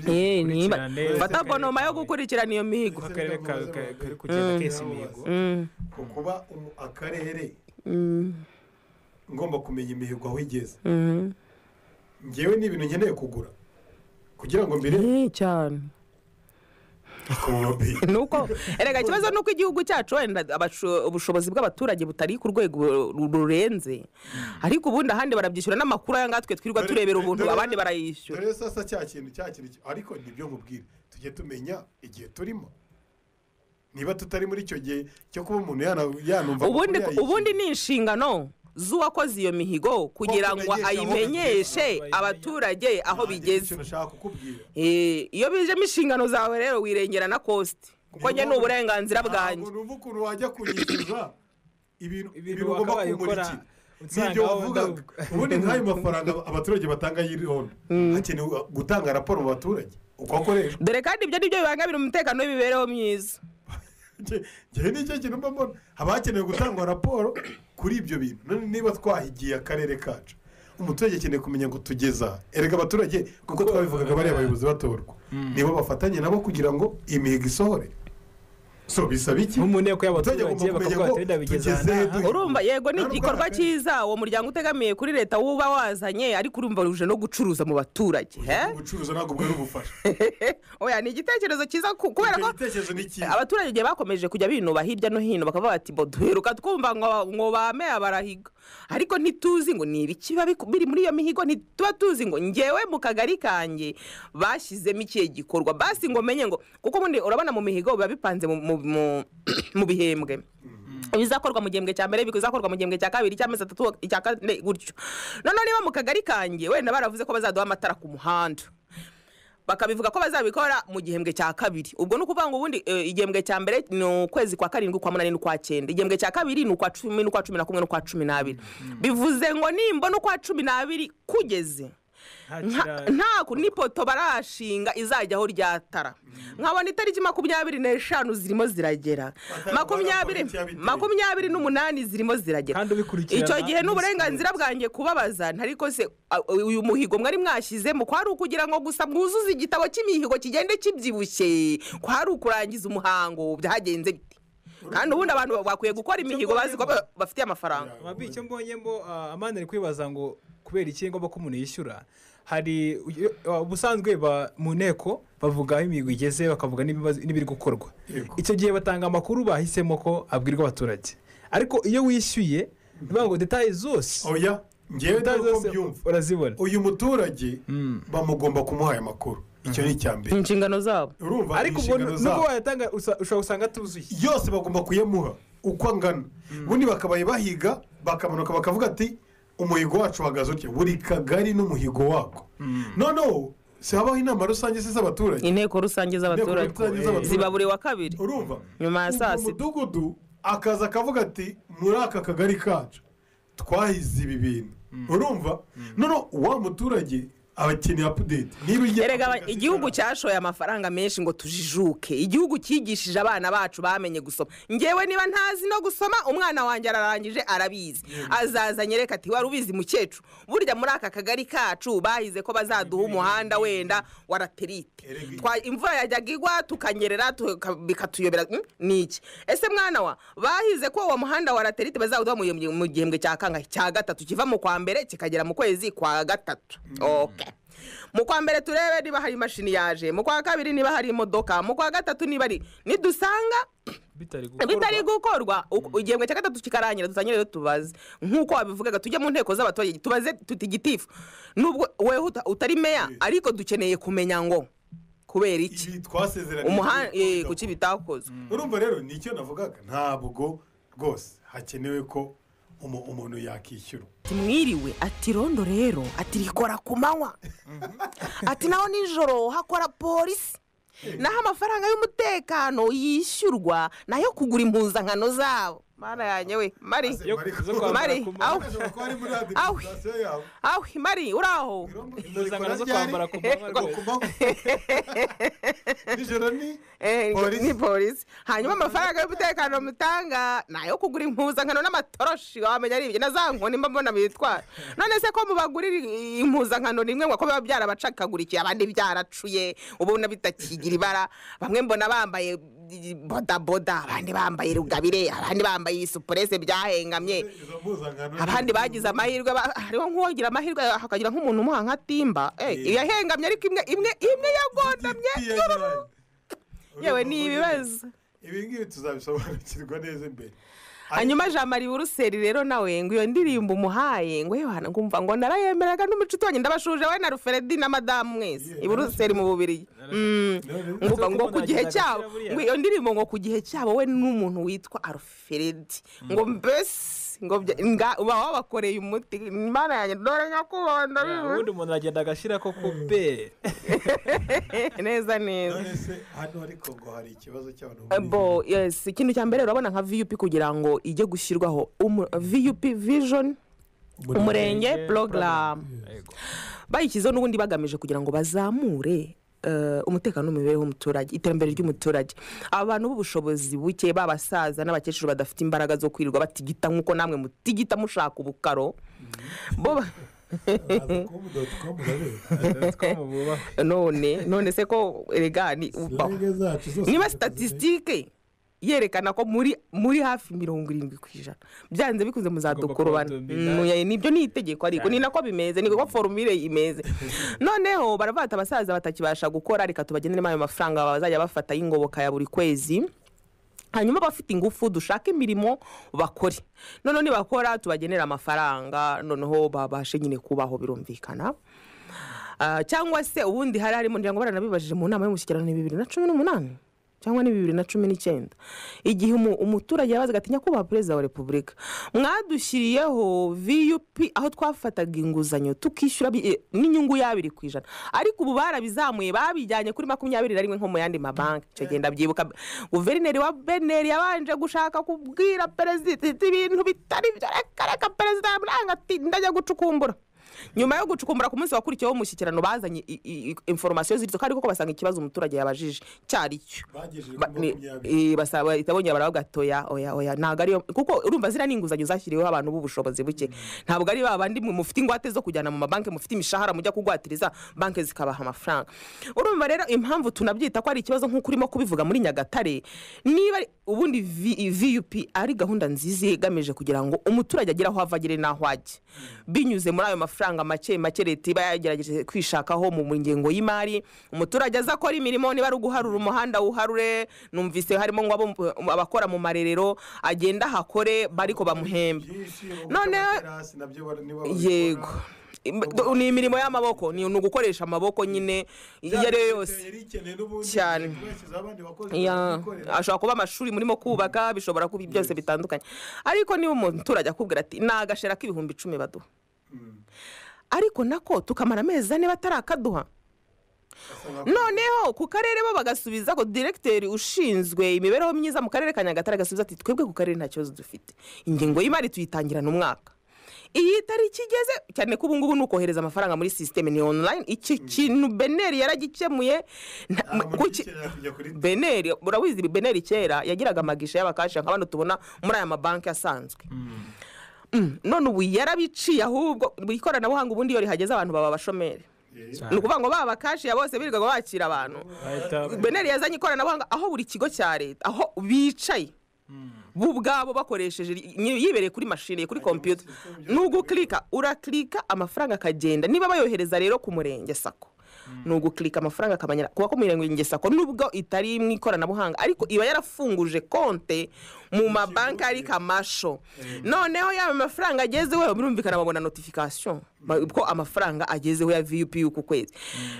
niba- ubyishyura Ukurikirane. fata bonoma yo gukurikirana iyo mihigo akarere ka- ka- kari kugenda kesa imihigo Mm, ku kuba umu- akarere mm, ngomba kumenya imihigo aho igeze mm. ngewe ni ibintu nkeneye kugura kugira ngo mbere Eh, cyane ku mobile nuko erega ikibazo ni uko igihugu cyacu wenda abasho- ubushobozi bw'abaturage butari ku rwego ru- rurenze ariko ubundi ahandi barabyishyura n'amakuru aya ngatwe twirirwa turebera ubuntu abandi barayishyura dore sasa cya kintu cya kintu ki- ariko nibyo nkubwira tujye tumenya igihe turimo niba tutari muri icyo gihe cyo kuba umuntu yana- yanumva ubundi amakuru ubundi ni inshingano z'uwakoze iyo mihigo kugira ngo kumenyesha aho ayimenyeshe bigeze. abaturage aho yayikinga. Nanjye bigeze nicyo nashaka kukubwira Eh, iyo bijemo inshingano zawe rero wirengera na kositi kuko njye ni uburenganzira bwanjye ntabwo numva ukuntu wajya kunyishyuza Ibintu ibintu ibintu ugomba wakabaye ukora, kumurikira usanga n'ibyo aho wavuga wenda- ubundi nk'ayo mafaranga abaturage batanga y'irondo hakenewe gutanga raporo mu baturage uko akoreshwa dore kandi ibyo ni byo bibangamira umutekano w'imibereho myiza Nge- ngewe nicyo kintu mba mbona haba hakenewe gutangwa raporo kuri ibyo bintu none niba twahigiye akarere kacu umuturage akeneye kumenya ngo tugeza erega abaturage kuko twabivugaga bariya bayobozi batorwa nibo bafatanye nabo kugira ngo imihigo isohore so bisaba iki nk'umuntu iyo kuyaha Abaturage abaturage bagomba kumenya bakavuga ngo bati "Wenda bigeze aha tugeze n'aha." duhe- urumva yego ni Nta igikorwa n'ubwaka. cyiza uwo muryango utegamiye kuri leta wuba wazanye ariko urumva ruje no gucuruza mu baturage eh? ubucuruzi ntabwo bwari ubufasha oya ni igitekerezo cyiza ku- kubera ko Icyo gitekerezo ni cyiza abaturage igihe bakomeje kujya binuba hirya no hino bakavuga bati bo duheruka twumva ngo ngo bame abarahiga ariko ntituzi ngo ni ibiki biba biku- biri muri iyo mihigo ntituba tuzi ngo ngewe mu kagari kanjye bashyizemo ikihe gikorwa basi ngo menye ngo kuko ubundi urabona mu mihigo biba bipanze mu- mu- mu- mu bihembwe ibizakorwa mu gihembwe cya mbere bizakorwa mu gihembwe cya kabiri cy'amezi atatu icya kane gutyo noneho niba mu kagari kanjye wenda baravuze ko bazaduha amatara ku muhanda bakabivuga ko bazabikora mu gihembwe cya kabiri ubwo ni ukuvuga ngo ubundi eh, igihembwe cya mbere ni ukwezi kwa karindwi ukwa munani n'ukwa cyenda igihembwe cya kabiri ni ukwa cumi n'ukwa cumi na kumwe n'ukwa cumi n'abiri bivuze ngo nimbona ukwa cumi n'abiri kugeze Nta nta kira- ntaku n'ipoto barashinga izajyaho ryatara nkabona itariki makumyabiri n'eshanu zirimo ziragera Batari makumyabiri barakora icyabiteye. makumyabiri n'umunani zirimo ziragera Kandi ubikurikirana icyo gihe n'isi n'uburenganzira bwanjye kubabaza ntariko se a- uyu muhigo mwari mwashyizemo kwari ukugira ngo gusa mwuzuze igitabo cy'imihigo kigende kibyibushye kwari ukurangiza umuhango byagenze bite kandi ubundi abantu bakwiye gukora imihigo bazi ko ba- bafitiye amafaranga Mabi, icyo mbonye mbo ah, amani ari kwibaza ngo kubera iki ngombwa ko umuntu yishyura hari uyu- ah, ubusanzwe ba- mu nteko bavuga aho imihigo igeze bakavuga n'ibibazo- n'ibiri gukorwa Yego. icyo gihe batanga amakuru bahisemo ko abwirwa abaturage ariko iyo wishyuye bivuga ngo detaye zose oya ngewe detaye ntabwo zose mbyumva urazibona uyu muturage bamugomba kumuha aya makuru icyo ni icya mbere inshingano zabo urumva ni ariko ubwo inshingano nubwo zabo wayatanga usa- ushobora gusanga atuzuye yose bagomba kuyamuha uko angana ubundi bakabaye bahiga bakamanuka bakavuga ati umuhigo wacu uhagaze utya buri kagari n'umuhigo wako noneho si habaho inama rusange se z'abaturage inteko rusange z'abaturage Inteko rusange z'abaturage. ziba buri wa kabiri urumva Nyuma ya Ubwo saa sita. umudugudu akaza akavuga ati muri aka kagari kacu twahize ibi bintu urumva noneho wa muturage aba akeneye apudeti niba ugiye erega kuvuga aba- ati, igihugu "Ah, cyashoye amafaranga menshi ngo tujijuke igihugu cyigishije abana bacu bamenye gusoma ngewe niba ntazi no gusoma umwana wanjye ararangije arabizi azaza nyereka ati wari ubizi mukecuru burya muri aka kagari kacu bahize ko bazaduha umuhanda wenda wa raterite Erega- Twa- imvura yajyaga igwa tukanyerera tuka- bikatuyobera "Mm, ni iki ese mwana wa bahize ko uwo muhanda wa raterite bazawuduha mu gihembwe- mu gihembwe cya kangahe cya gatatu kiva mu kwa mbere kikagera mu kwezi kwa gatatu okay mu kwa mbere turebe niba hari imashini yaje mu kwa kabiri niba hari imodoka mu kwa gatatu niba ari nidusanga bitari bitari gukorwa gukorwa uku- igihembwe cya gatatu kikarangira tuzanye rero tubaze nk'uko wabivugaga tujye mu nteko z'abaturage tubaze tutigitifu nubwo wewe uta- utari meya ariko dukeneye kumenya ngo kubera iki ibi twasezeranye umuhanda kuki bitakozwe urumva rero nicyo navugaga ntabwo rwose hakenewe ko umu- umuntu yakishyura ati mwiriwe ati rondo rero ati rikora ku manywa ati naho nijoro hakora polisi naho amafaranga y'umutekano yishyurwa nayo kugura impuzankano zabo mana yanjye we mari Yo- zo kwambara Mari, ku awu. manywa Ashobora kuba ari muri Awe. administration yawe aho mari uri aho impuzankano zo kwambara ku manywa rwose nijoro ni Eh, Polisi. ni polisi hanyuma amafaranga y'umutekano mutanga ni ayo kugura impuzankano n'amatoroshi wamenya ari ibyo na za nkoni mba mbona bitwara none se ko mubagurira i- impuzankano rimwe ngo ko biba byarabacakagurikiye abandi byaracuye ubona bitakigira ibara bamwe mbona bambaye i- bodaboda abandi bambaye rugabire abandi bambaye supurese byahengamye izo mpuzankano abandi bagize amahirwe ba- hariho nk'uwagira amahirwe hakagira nk'umuntu umuha nka timba Eh, yahengamye ariko imwe imwe imwe yagondamye yororo. yewe ni ibibazo ibi ngibi tuzabisobanukirwa neza imbere hanyuma jean marie buruseli rero nawe ngo iyo ndirimbo umuhaye ngo yewe ngumva ngo narayemeraga n'umucuti wanjye ndabashuje we na ruferedi na madamu mwese i buruseli mu bubiri Mm. ngumva ngo ku gihe cyabo ngo iyo ndirimbo ngo ku gihe cyabo we n'umuntu witwa aruferedi ngo mbese ngo bya- nga- uba wabakoreye umuti imana yanjye dore nyakubahwa ubundi ndabizi umuntu aragenda agashyira ko ku be neza neza none se hano ariko ngo hari ikibazo cy'abantu bo yes ikintu cya mbere urabona nka vup kugira ngo ijye gushyirwaho umu- vup vision umurenge porogaramu Yego. bayishyizeho n'ubundi bagamije kugira ngo bazamure eh, umutekano n'imibereho y'umuturage iterambere ry'umuturage abantu b'ubushobozi buke b'abasaza n'abakecuru badafite imbaraga zo kwirirwa batigita nk'uko namwe mutigita mushaka ubukaro bo ba- Twamu bubaha. none none se ko erega ni ubaho niba statisitike yerekana ko muri muri hafi mirongo irindwi ku ijana byanze bikunze muzadukurubana kuba dominant. Mm, nibyo ni itegeko ariko ni nako bimeze niko forumire imeze noneho baravuga ati abasaza batakibasha gukora reka tubageneremo ayo mafaranga bazajya bafata y'ingoboka ya buri kwezi hanyuma abafite ingufu dushake imirimo bakore noneho nibakora tubagenera amafaranga noneho babashe nyine kubaho birumvikana Ah, cyangwa se ubundi hari harimo ngira ngo baranabibajije mu nama y'umushyikirano ni bibiri na cumi n'umunani cyangwa ni bibiri na cumi n'icyenda igihe umu- umuturage yabazaga ati nyakubahwa perezida wa repubulika mwadushyiriyeho vup aho twafataga inguzanyo tukishyura bi- eh, n'inyungu y'abiri ku ijana ariko ubu barabizamuye babijyanye kuri makumyabiri na rimwe nko mu yandi mabanki icyo gihe ndabyibuka guverineri wa beneri yabanje gushaka kubwira perezida ati ibintu bitari byo reka reka perezida yamuranga ati ndajya gucukumbura nyuma yo gucukumbura ku munsi wakurikiyeho umushyikirano bazanye i- i- i- inforomasiyo zirizo kandi koko basanga ikibazo umuturage yabajije cyari cyo bagejeje Ba- kuri ni- makumyabiri i- basaba bahita bongera baravuga gatoya oya oya ntabwo ariyo kuko urumva ziriya ni inguzanyo zashyiriweho abantu b'ubushobozi buke ntabwo ari ba bandi mwe mufite ingwate zo kujyana mu mabanki mufite imishahara mujya kugwatiriza banki zikabaha amafaranga urumva rero impamvu tunabyita ko ari ikibazo nk'uko urimo kubivuga muri nyagatare niba ari- ubundi V- vup ari gahunda nziza igamije kugira ngo umuturage agire aho ava agere n'aho ajya binyuze muri ayo mafaranga make make leta iba yagerageje kwishakaho mu ngengo y'imari umuturage aza akora imirimo niba ari uguharura umuhanda wuharure numvise harimo ngo abo- abakora mu marerero agenda ahakore bariko bamuhembe byinshi None- amaterasi nabyo bara- niba babikora. yego Im- do- ni imirimo y'amaboko ni ni ugukoresha amaboko nyine iyo ari yo yose yari ikeneye n'ubundi Cyane. bashyizeho abandi bakozi Ya, bikorera. ashobora kuba amashuri murimo kubaka bishobora kuba byose bitandukanye ariko niba umuturage akubwira ati ni agashera k'ibihumbi icumi baduha ariko nako tukamara amezi ane batarakaduha noneho ku karere bo bagasubiza ko diregiteri ushinzwe imibereho myiza mu karere ka nyagatare agasubiza ati twebwe ku karere nta kibazo dufite ingengo y'imari tuyitangirana umwaka iyi tariki igeze cyane ko ubungubu ni ukohereza amafaranga muri sisiteme ni onurayini iki kintu beneri yaragikemuye nta- Nta muntu kuki- ugikenera kujya kuri beneri urabizi beneri kera yagiraga amagisha y'abakasha nka bano tubona muri aya mabanki asanzwe Mm, none ubu yarabiciye ahubwo mu ikoranabuhanga ubundi iyo rihageze abantu baba abashomeri ni ukuvuga ngo baba abakashiya bose birirwaga bakira abantu Bahita- beneri yazanye ikoranabuhanga aho buri kigo cya leta aho bicaye bo ubwabo bakoresheje nyi- yibereye kuri mashini kuri kompiyuta ni ugukirika urakirika amafaranga akagenda niba bayohereza rero ku murenge sako ni ugukirika amafaranga akamanyara kuba ko murenge sako nubwo itari mu ikoranabuhanga ariko iba yarafunguje konte mu mabanki ariko amasho noneho yaba amafaranga agezeho birumvikana babona notifikasiyo ma- ko amafaranga agezeho ya vup y'uku kwezi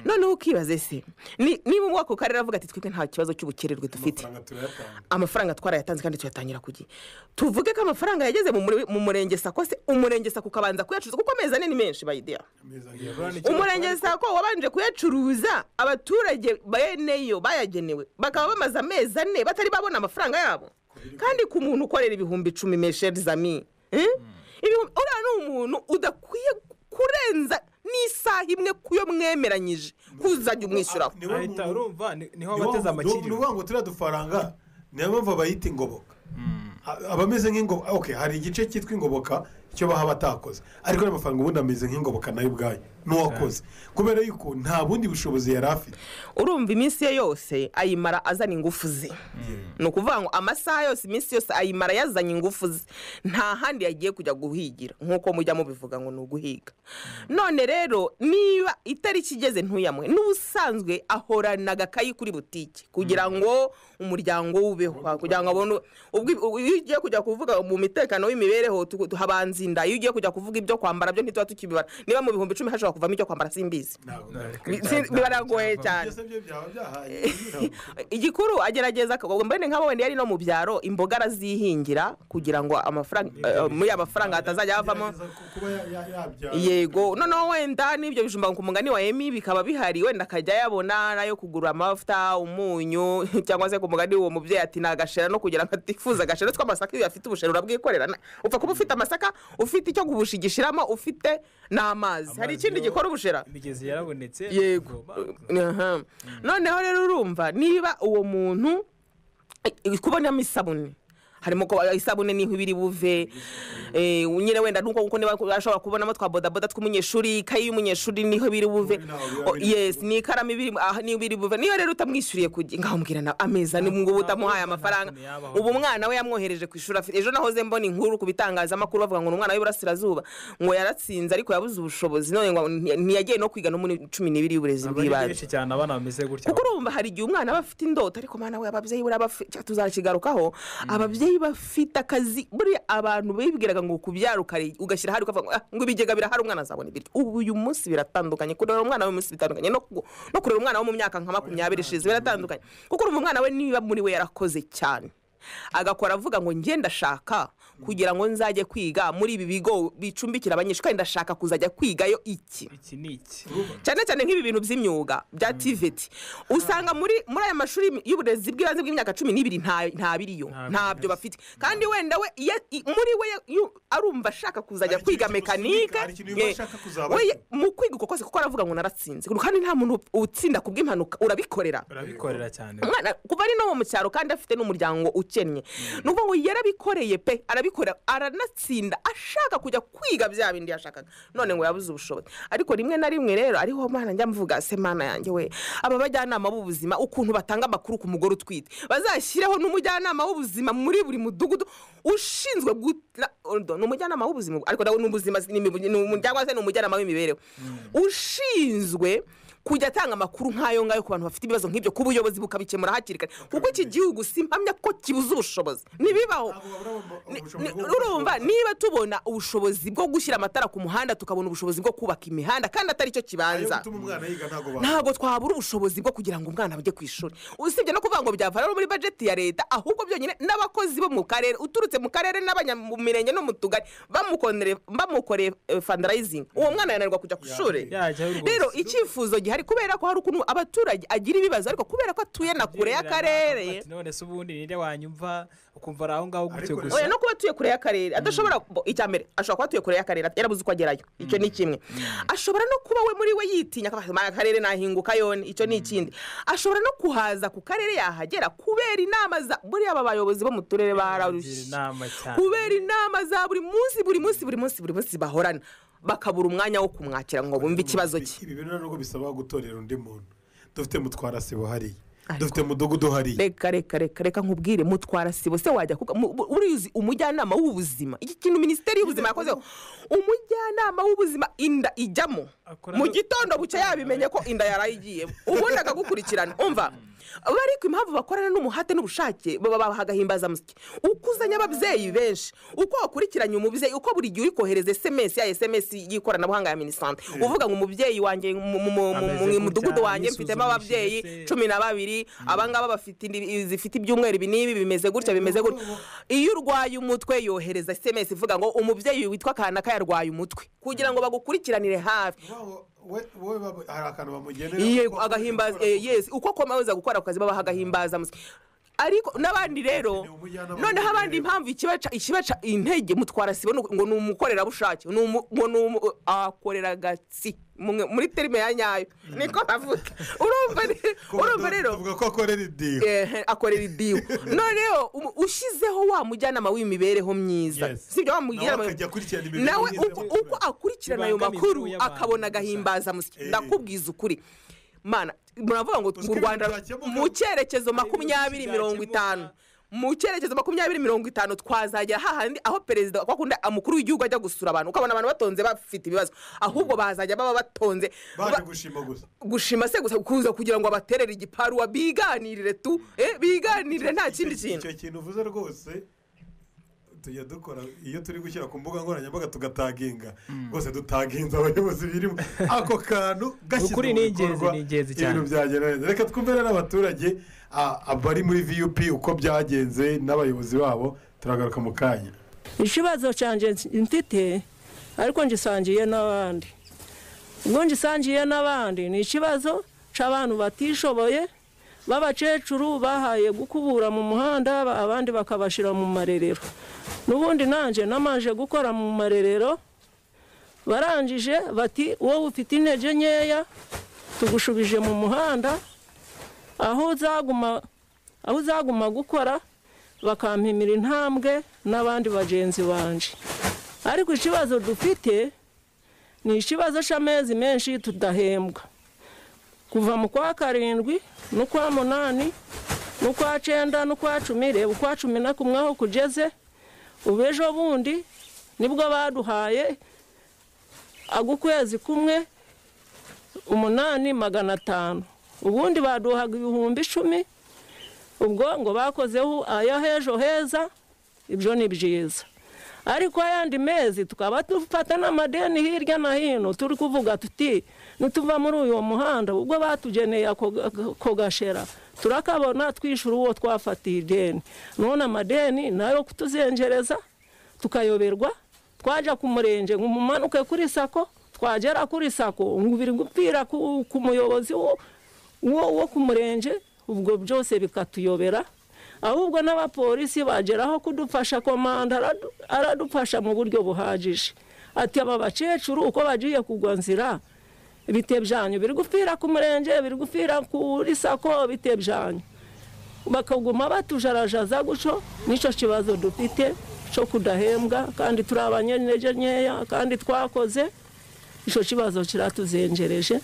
noneho ukibaze se ni- niba umwaka ukarere avuga ati twebwe nta kibazo cy'ubukererwe dufite amafaranga turayatanga amafaranga twarayatanze kandi tuyatangira ku gihe tuvuge ko amafaranga yageze mu muri- mu murenge sako se umurenge sako ukabanza kuyacuruza kuko amezi ane ni menshi bayideya ameza nk'iyo umurenge sako wabanje kuyacuruza abaturage beneyo bayagenewe bakaba bamaze amezi ane batari babona amafaranga yabo kandi ku muntu ukorera ibihumbi icumi mesheri zami eh? Ibihumbi- uriya ni umuntu udakwiye kurenza n'isaha imwe ku yo mwemeranyije kuzajya umwishyuraho niwe ahita muntu- urumva ni- niho Ni wa- bateze ni amakiriro ukuvuga ngo turiya dufaranga niyo mpamvu abayita ingoboka A- abameze nk'ingoboka ok hari igice cyitwa ingoboka icyo baba batakoze ariko n'amafaranga mafaranga ubundi ameze nk'ingoboka nayo ubwayo n'uwakoze kubera yuko nta bundi bushobozi yari afite urumva iminsi ye yose ayimara azana ingufu ze ni ukuvuga ngo amasaha yose iminsi yose ayimara yazanye ingufu ze nta handi yagiye kujya guhigira nk'uko mujya mubivuga ngo ni uguhiga none rero niba itariki igeze ntuyamwe n'ubusanzwe ahorana agakayi kuri butiki kugira ngo umuryango we ubeho kugira ngo abone ubwo- ubwo iyo ugiye kujya kuvuga mu mitekano w'imibereho tu- tu- habanza inda iyo ugiye kujya kuvuga ibyo kwambara byo ntituba tukibibara niba mu bihumbi icumi hashobora kuvamo ibyo kwambara simbizi ntabwo Si- biragoye cyane byose byo byaba byahaye igikuru agerageza akagwa mbene nk'abo wenda yari no mu byaro imboga arazihingira kugira ngo amafaranga eh, muri amafaranga hatazajya havamo Agerageza ku- kuba ya- ya- yabyara. yego noneho wenda n'ibyo bijumba ku mugani wa emi bikaba bihari wenda akajya yabona nayo kugura amavuta umunyu cyangwa se ku mugani uwo mubyeyi ati ni agashera no kugira ngo atifuze agashera tw'amasaka iyo uyafite ubushera urabwikorera Na- upfa kuba ufite amasaka ufite icyo kubushigishiramo ufite n'amazi hari ikindi yo- gikora ubushera imigezi yarabonetse yego Ubwo- Aha. noneho rero urumva niba uwo muntu i- i- kubonamo isabune harimo ko isabune niho iba iri buve eh, nyine wenda nuko kuko niba ashobora kubonamo twa bodaboda tw'umunyeshuri ikayi y'umunyeshuri niho iba iri buve Naho biba O, biri- yes ni ikaramu iba iri aha niba iri buve niyo rero utamwishyuriye ku gihe ngaho mbwira nawe ameza ni ngo uba utamuhaye amafaranga ntabwo yabaho. ubu umwana we yamwohereje ku ishuri afite ejo nahoze mbona inkuru ku bitangazamakuru bavuga ngo ni umwana w'iburasirazuba ngo yaratsinze ariko yabuze ubushobozi none ngo nti- ntiyagiye no kwiga no muri cumi n'ibiri y'uburezi Aba ari bw'ibanze benshi cyane abana bameze gutya kuko urumva hari igihe umwana aba afite indoto ariko mwana we ababyeyi buriya bafite tuzakigarukaho ababyeyi bafite akazi buriya abantu bibwiraga ngo kubyara ukari- ugashyira ahari ukavuga ngo, "Ah, ngo ibigega birahari umwana azabona ibiryo ubu uyu munsi biratandukanye kurera umwana we uyu munsi bitandukanye no ku- no kurera umwana wo mu myaka nka makumyabiri ishize biratandukanye kuko urumva umwana we niba muri we yarakoze cyane agakora avuga ngo njye ndashaka kugira ngo nzajye kwiga muri ibi bigo bicumbikira abanyeshuri kandi ndashaka kuzajya kwigayo iki iki ni iki cyane cyane nk'ibi bintu by'imyuga bya tiveti usanga muri muri aya mashuri y'uburezi bw'ibanze bw'imyaka cumi n'ibiri nta- ntabiriyo Ntabiriyo. ntabyo bafite kandi wenda we iyo- i- muri we iyo arumva ashaka kuzajya Hari kwiga ikintu mekanike hari ikintu yumva eh, ashaka kuzaba we cyo. mu kwiga uko kose kuko aravuga ngo naratsinze kandi nta muntu utsinda ku bw'impanuka urabikorera urabikorera cyane umwana kuva ari no mu cyaro kandi afite n'umuryango ukennye ni ukuvuga ngo yarabikoreye pe arabikorera aranatsinda ashaka kujya kwiga bya bindi yashakaga none ngo yabuze ubushobozi ariko rimwe na rimwe rero ariho mana njya mvuga se mana yanjye we aba bajyanama b'ubuzima ukuntu batanga amakuru ku mugore utwite bazashyireho n'umujyanama w'ubuzima muri buri mudugudu ushinzwe guta odo, ni umujyanama w'ubuzima ariko nawe ni ubuzima ni imibu- ni umu- cyangwa se ni umujyanama w'imibereho ushinzwe kujya atanga amakuru nk'ayo ngayo ku bantu bafite ibibazo nk'ibyo kuba ubuyobozi bukabikemura hakiri kare kuko iki gihugu simpamya ko kibuze ubushobozi ntibibaho Ntabwo babura ubu- Ni- ni- ubushobozi bwo urumva gukora. niba tubona ubushobozi bwo gushyira amatara ku muhanda tukabona ubushobozi bwo kubaka imihanda kandi atari cyo Ayo kibanza gutuma umwana yiga ntabwo babura ntabwo twabura ubushobozi bwo kugira ngo umwana ajye ku ishuri usibye no kuvuga ngo byava rero muri bajeti ya leta ahubwo byonyine n'abakozi bo mu karere uturutse mu karere n'abanya mu mirenge no mu tugari bamukondere- bamukoreye eh, fundraising uwo mwana yananirwa kujya ku ishuri yajyayo rwose. rero icyifuzo gihari kubera ko hari ukuntu abaturage agira ibibazo ariko kubera ko atuye na kure y'akarere Ati, none se ubundi ninde wanyumva ukumva ari aho ngaho gutyo Ariko gusa oya no kuba atuye kure y'akarere adashobora bo- icya mbere ashobora kuba atuye kure y'akarere yarabuze uko agerayo icyo ni kimwe ashobora no kuba we muri we yitinya akavuga ati akarere nahinguka yone icyo ni ikindi ashobora no kuhaza ku karere yahagera kubera inama za buriya aba bayobozi bo mu turere Kugira bararushye inama cyane kubera inama za buri munsi buri munsi buri munsi buri munsi bahorana bakabura umwanya wo kumwakira ngo bumve ikibazo cye ibi bintu nubwo bisaba gutorera undi muntu dufite mutwarasibo hariya dufite mudugudu hariya reka reka reka reka nkubwire mutwara sibo se wajya kuka mu- bu- urizi umujyanama w'ubuzima iki kintu minisiteri y'ubuzima yakozeho umujyanama w'ubuzima inda ijyamo akora mu gitondo bucye yabimenye ko inda yarayigiyemo ubundi akagukurikirana umva aba ariko impamvu bakorana n'umuhate n'ubushake baba babaha agahimbazamusyi uko uzanye ababyeyi benshi uko wakurikiranye umubyeyi uko buri gihe uri kohereza esemesi ya esemesi y'ikoranabuhanga ya minisante uvuga ngo umubyeyi wanjye mu- mu- mu- mu- Ameze mu mudugudu gutya, wanjye mfitemo yisuzumishije ababyeyi se. cumi na babiri abangaba bafite indi- zifite ibyumweru ibi n'ibi bimeze gutya bimeze gutya iyo urwaye umutwe yohereza esemesi ivuga ngo umubyeyi witwa kanaka yarwaye umutwe kugira ngo bagukurikiranire hafi wowe hari akantu bamugenera Yego, agahimbaza eh, yes uko komaza gukora akazi babaha agahimbaza ariko n'abandi rero Ni umujyanama noneho abandi w'uburere. impamvu ikibaca ikibaca intege mutwara sibo ni uko- ngo ni umukorerabushake ni umu- ngo ni umu- akorera agatsi Mwe- muri terime ya nyayo niko bavuga urumva re- urumva rero tuvuga ko akorera idiho eh, akorera idiho noneho umu- ushyizeho wa mujyanama w'imibereho myiza Yes. sibyo wa nawe mujyanama akajya akurikirana imibereho nawe myiza uko- y'abaturage. uko akurikirana ayo Bibangamiye makuru imibereho y'abantu akabona agahimbaza musyi Eh. ndakubwiza ukuri mana muravuga ngo Uzwi mu ibintu rwanda byakemuka. mu cyerekezo makumyabiri byakemuka. mirongo itanu mu cyerekezo makumyabiri mirongo itanu twazagera hahandi aho perezida wakunda umukuru w'igihugu ajya gusura abantu ukabona abantu batonze bafite ibibazo ahubwo bazajya baba batonze baje ba- gushima gusa gushima se gusa kuza kugira ngo abaterere igiparuwa biganirire tu eh, biganirire nta kindi Icyo- kintu icyo kintu uvuze rwose tujya dukora iyo turi gushyira ku mbuga nkoranyambaga tugataginga rwose dutaginze abayobozi birimo ako kantu gashyizwe Ukuri mu ni ingenzi, bikorwa ni ingenzi cyane. ibintu byagenda neza reka twumvire n'abaturage a- abari muri vup uko byagenze n'abayobozi babo turagaruka mu kanya ikibazo cyanjye mfite ariko ngisangiye n'abandi ubwo ngisangiye n'abandi ni ikibazo cy'abantu batishoboye b'abakecuru bahaye gukubura mu muhanda ba- abandi bakabashyira mu marerero n'ubundi nanjye namanje gukora mu marerero barangije bati wowe ufite intege nkeya tugushubije mu muhanda aho uzaguma aho uzaguma gukora bakampimira intambwe n'abandi bagenzi banje ariko ikibazo dufite ni ikibazo cy'amezi menshi tudahembwa kuva mu kwa karindwi n'ukwa munani n'ukwa cyenda n'ukwa cumi reba ukwa cumi na kumwe aho kugeze ubu ejo bundi nibwo baduhaye ag'ukwezi kumwe umunani magana atanu ubundi baduhaga ibihumbi icumi ubwo ngo bakozeho aya h'ejo heza ibyo ni byiza ariko ayandi mezi tukaba dufata n'amadeni hirya no hino turi kuvuga tuti nituva muri uyu muhanda ubwo batugeneye ako ako gashera turakabona twishyura uwo twafatiye ideni none amadeni nayo kutuzengereza tukayoberwa twajya ku murenge ngo umumanuke kuri sako twagera kuri sako ngo biri gupfira ku ku muyobozi wo wo wo ku murenge ubwo byose bikatuyobera ahubwo n'abapolisi bageraho kudufasha komanda aradu- aradufasha mu buryo buhagije ati aba bakecuru uko bagiye kugwa nzira ibite byanyu biri gupfira ku murenge biri gupfira kuri sako ibite byanyu bakaguma batujarajaza gutyo nicyo kibazo dufite cyo kudahembwa kandi turi abanyantege nkeya kandi twakoze icyo kibazo kiratuzengereje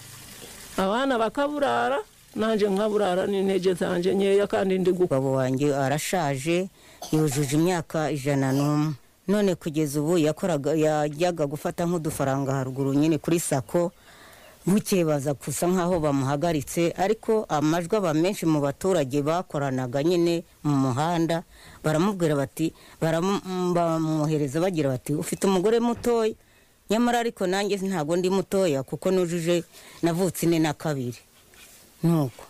abana bakaburara nanjye nkaburara n'intege zanjye nkeya kandi ndi gukora umugabo wanjye arashaje yujuje imyaka ijana n'umwe none kugeza ubu yakoraga yajyaga gufata nk'udufaranga haruguru nyine kuri sako bukeye baza gusa nk'aho bamuhagaritse ariko amajwi aba menshi mu baturage bakoranaga nyine mu muhanda baramubwira bati baramu- bamwohereza bagira bati ufite umugore mutoya nyamara ariko nanjye ntabwo ndi mutoya kuko nujuje navutse ine na kabiri nuko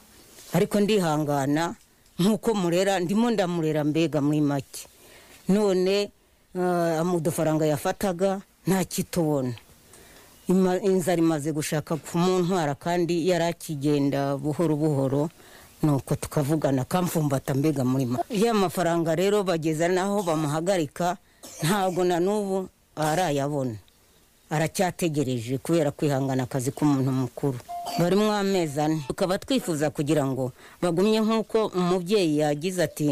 ariko ndihangana nk'uko murera ndimo ndamurera mbega muri make none eh, udufaranga yafataga ntakitubona Ima- inzara imaze gushaka kumuntwara kandi yari akigenda buhoro buhoro nuko tukavugana akamfumbata mbega muri make ya mafaranga rero bageza n'aho bamuhagarika ntabwo na n'ubu arayabona aracyategereje kubera kwihangana akazi k'umuntu mukuru barimo amezi ane tukaba twifuza kugira ngo bagumye nk'uko umubyeyi yagize ati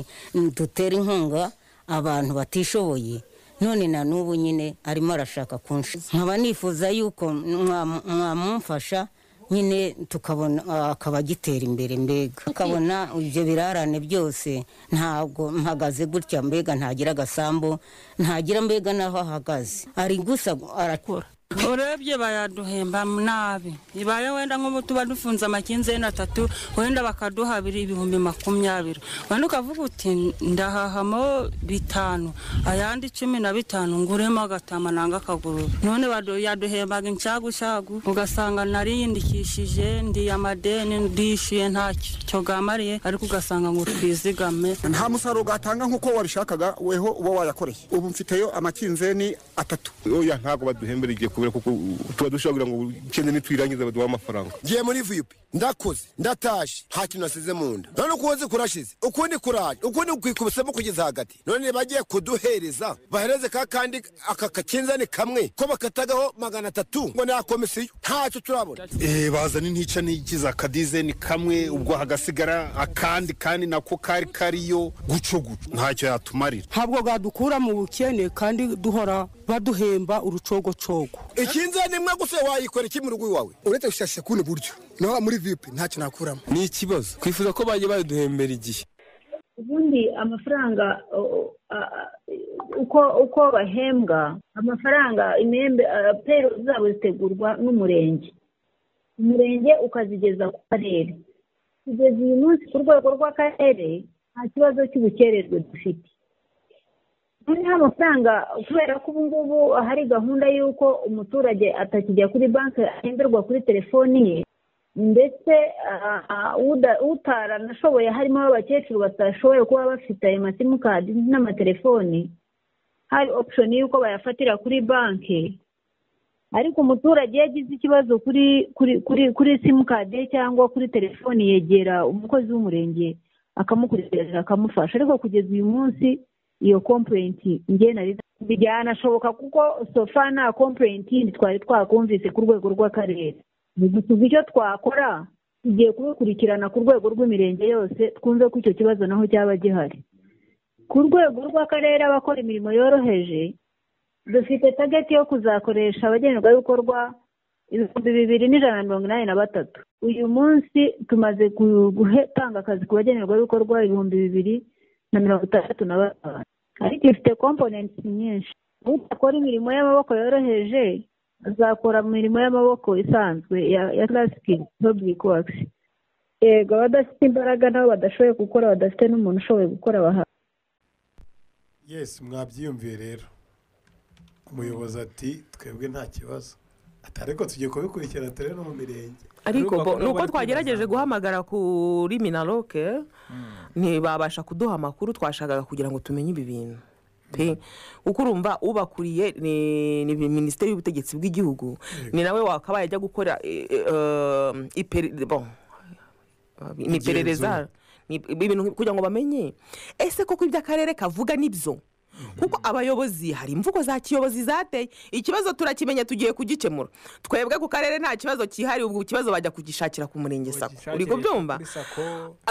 dutere inkunga abantu batishoboye none na n'ubu nyine arimo arashaka kunshi nkaba nifuza yuko mwa- mwamumfasha nyine tukabona akaba agitera imbere mbega tukabona ibyo birarane byose ntabwo mpagaze gutya mbega ntagira agasambu ntagira mbega n'aho ahagaze ari gusa arakora urebye bayaduhemba nabi ibaye wenda nk'ubu tuba dufunze amakinzeni atatu wenda bakaduha abiri ibihumbi makumyabiri wenda ukavuga uti ndahahamo bitanu ayandi cumi na bitanu nguremo agatama nanga akaguru none badu- yaduhembaga inshagunshagu ugasanga nariyindikishije ndi amadeni ndishyuye ntacyo gamariye ariko ugasanga ngo twizigame nta musaruro gatanga nk'uko wabishakaga weho uba wayakoreye ubu mfiteyo amakinzeni atatu oya ntabwo baduhembera igihe kubera kuko tuba dushobora kugira ngo ikindi nitwirangiza baduha amafaranga ngiye muri viyupi ndakoze ndatashe nta kintu nasize mu nda none ukuboze kurashize ukundi kuraje ukundi kwikubisemo kugeza hagati none bagiye kuduhereza bahereze ka kandi aka kakinzani kamwe ko bakatagaho magana atatu ngo ni akomisiyo ntacyo turabona bazana intica n'ikiza akadizeni kamwe ubwo hagasigara akandi kandi nako kari kariyo guco guco ntacyo yatumarira ntabwo bwadukura mu bukene kandi duhora baduhemba urucogocogo ikinzani imwe gusa wayikora iki mu rugo iwawe uretse gushakisha kundi buryo naho muri viyupi ntacyo nakuramo ni ikibazo twifuza ko bajya baduhembera igihe ubundi amafaranga o- o- a- a- uko uko bahembwa amafaranga imyembe peyiro zabo zitegurwa n'umurenge umurenge ukazigeza ku karere kugeza uyu munsi ku rwego rw'akarere nta kibazo cy'ubukererwe dufite noneho amafaranga kubera ko ubu ngubu hari gahunda y'uko umuturage atakijya kuri banki ahemberwa kuri telefoni ye ndetse ah, ah, uda- utaranashoboye harimo abakecuru batashoboye kuba bafite ayo masimukadi n'amatelefoni hari opshoni y'uko bayafatira kuri banki ariko umuturage iyo agize ikibazo kuri kuri kuri kuri simukadi ye cyangwa kuri telefoni yegera umukozi w'umurenge akamukurikirana akamufasha ariko kugeza uyu munsi iyo komplenti njye nari byanashoboka kuko sofa nta komplenti twari twakumvise ku rwego rw'akarere ni gusubiza icyo twakora tugiye kubikurikirana ku rwego rw'imirenge yose twumve ko icyo kibazo naho cyaba gihari ku rwego rw'akarere abakora imirimo yoroheje dufite tageti yo kuzakoresha abagenerwabikorwa ibihumbi bibiri n'ijana na mirongo inani na batatu uyu munsi tumaze gu- gutanga akazi ku bagenerwabikorwa ibihumbi bibiri na mirongo itandatu na batanu ariko ifite komponenti nyinshi udakora imirimo y'amaboko yoroheje azakora mu mirimo y'amaboko isanzwe ya ya classic public works yego abadafite imbaraga nabo badashoboye gukora badafite n'umuntu ushoboye gukora baha yesi mwabyiyumviye rero umuyobozi ati twebwe nta kibazo ati ariko tugiye kubikurikirana turebe no mu mirenge ariko Ariko bo bakaba ni uko bari twagerageje kwibaza. guhamagara kuri minaloke ntibabasha kuduha amakuru twashakaga kugira ngo tumenye ibi bintu pe kuko urumva ubakuriye ni ni minisiteri y'ubutegetsi bw'igihugu ni nawe wakabaye ajya gukora eh, eh, eh, iperi- bon, ni iperereza ni ibintu kugira ngo bamenye ese koko ibyo akarere kavuga nibyo kuko abayobozi hari imvugo za kiyobozi zateye ikibazo turakimenya tugiye kugikemura twebwe ku karere nta kibazo kihariye ubwo ikibazo bajya kugishakira ku murenge sako uri kubyumva Kuri sako.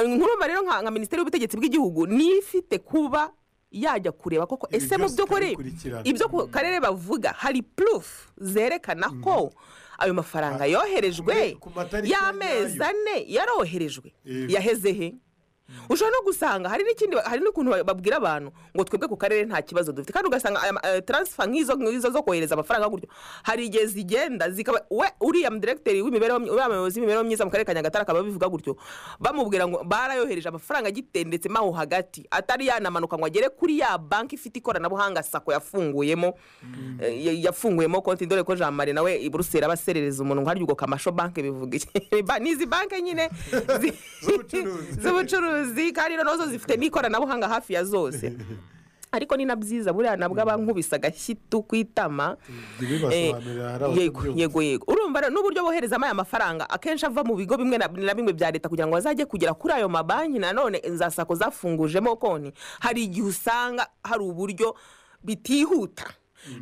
nkurumva rero nka nka minisiteri y'ubutegetsi bw'igihugu niyo ifite kuba yajya kureba koko Ibi ese mu byose by'ukuri tukabikurikirana. ibyo ku karere bavuga hari purufu zerekana ko ayo mafaranga yoherejwe Ku matariki y'amezi yayo. ane yaroherejwe Yego. yaheze he ushobora no gusanga hari n'ikindi hari n'ukuntu babwira abantu ngo twebwe ku karere nta kibazo dufite kandi ugasanga aya ma- eh, transfer nk'izo nk'izo zo kohereza amafaranga gutyo hari igihe zigenda zikaba we uriya mudiregiteri w'imibereho myi- uriya muyobozi w'imibereho myiza mu karere ka nyagatare akaba abivuga gutyo bamubwira ngo barayohereje amafaranga agitendetsemo aho hagati atari yanamanuka ngo agere kuri ya banki ifite ikoranabuhanga sako yafunguyemo eh, ya- yafunguyemo konti dore ko jean marie nawe i buruseli abaserereza umuntu ngo harya ubwo kamasho banki bivuga iki Ba- ni izi banki nyine zi- Z'ubucuruzi. z'ubucuruzi kandi rero nazo zifite n'ikoranabuhanga hafi ya zose ariko ni na byiza buriya nabwo abankubise agashyitu ku itama ntibibasobanurire hari yego abatabyumva yego yego urumva rero n'uburyo boherezamo aya mafaranga akenshi ava mu bigo bimwe na na bimwe bya leta kugira ngo bazajye kugera kuri ayo mabanki nanone za sako zafungujemo konti hari igihe usanga hari uburyo bitihuta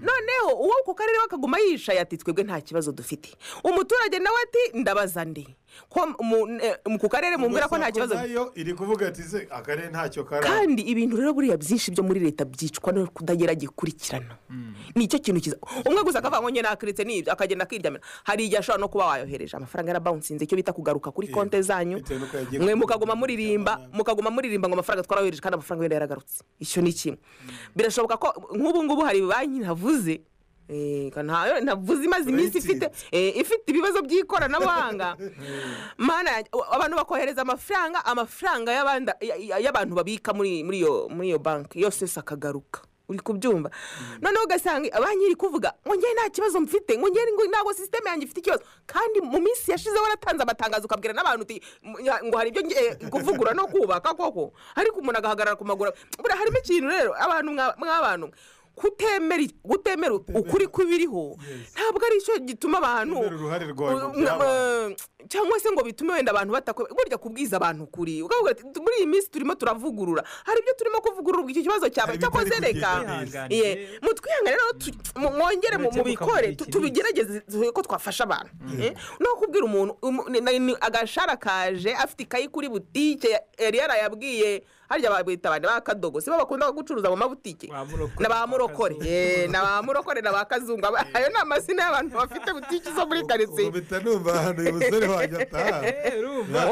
noneho uwo ku karere we akaguma yicaye ati twebwe nta kibazo dufite umuturage nawe ati ndabaza ndi ko mu- eh, mu- ku karere mumbwira ko nta Sako kibazo nayo iri kuvuga ati se akarere ntacyo karaba kandi ibintu rero buriya byinshi byo muri leta byicwa no kutagera gikurikirana nicyo kintu kiza umwe gusa akavuga ngo njye nakiritse n'ibyo akagenda akiryamira hari igihe ashobora no kuba wayohereje amafaranga yarabawunsinze icyo bita kugaruka kuri konte zanyu bitewe n'uko yagiye mwe mukaguma kugura ibintu muririmba by'abana. mukaguma muririmba ngo amafaranga twarayohereje kandi amafaranga yenda yaragarutse icyo ni kimwe birashoboka ko nk'ubu ngubu hari banki ntavuze Eh, ka ntayo ntavuze imaze iminsi ifite eh, ifite ibibazo by'ikoranabuhanga mana yanjye, a- abantu bakohereza amafaranga amafaranga y'abanda- ya- ya- y'abantu babika muri muri iyo muri iyo banki yose yose akagaruka uri kubyumva noneho ugasanga banki iri kuvuga ngo njye nta kibazo mfite ngo njye ngo ntabwo sisiteme yanjye ifite ikibazo kandi mu minsi yashize waratanze amatangazo ukabwira n'abantu uti "M- ya- ngo hari ibyo ngiye kuvugura no kubaka koko ariko umuntu agahagarara ku maguru buriya harimo ikintu rero abantu mwa- mw'abantu mwe kutemera iki- gutemera ukuri kw'ibiriho ntabwo ari cyo gituma abantu uruhare rwawe mu Uh, mwa- byabaye. eh, cyangwa se ngo bitume wenda abantu batakwemera burya kubwiza abantu ukuri ukavuga ati, "Tu- muri iyi minsi turimo turavugurura hari ibyo turimo kuvugurura ubwo icyo kibazo cyabaye cyakoze reka neza. Ye, mutwihangane rero tu- mu- mwongere mu- Mureke mubikore mukavuga tu- tubigerageze dore ko twafasha abantu Eh, no kubwira umuntu umu- ni- ni- ni agashara kaje afite ikayi kuri butike ya- yari yarayabwiye harya babita abandi bakadogo si bo bakunda gucuruza mu mabutike Murokore. na ba murokore Eh, na ba murokore na ba kazungu Aba- ayo ni amazina y'abantu bafite butike zo muri karitsiye mpita numva ahantu uyu musore wanjye ataha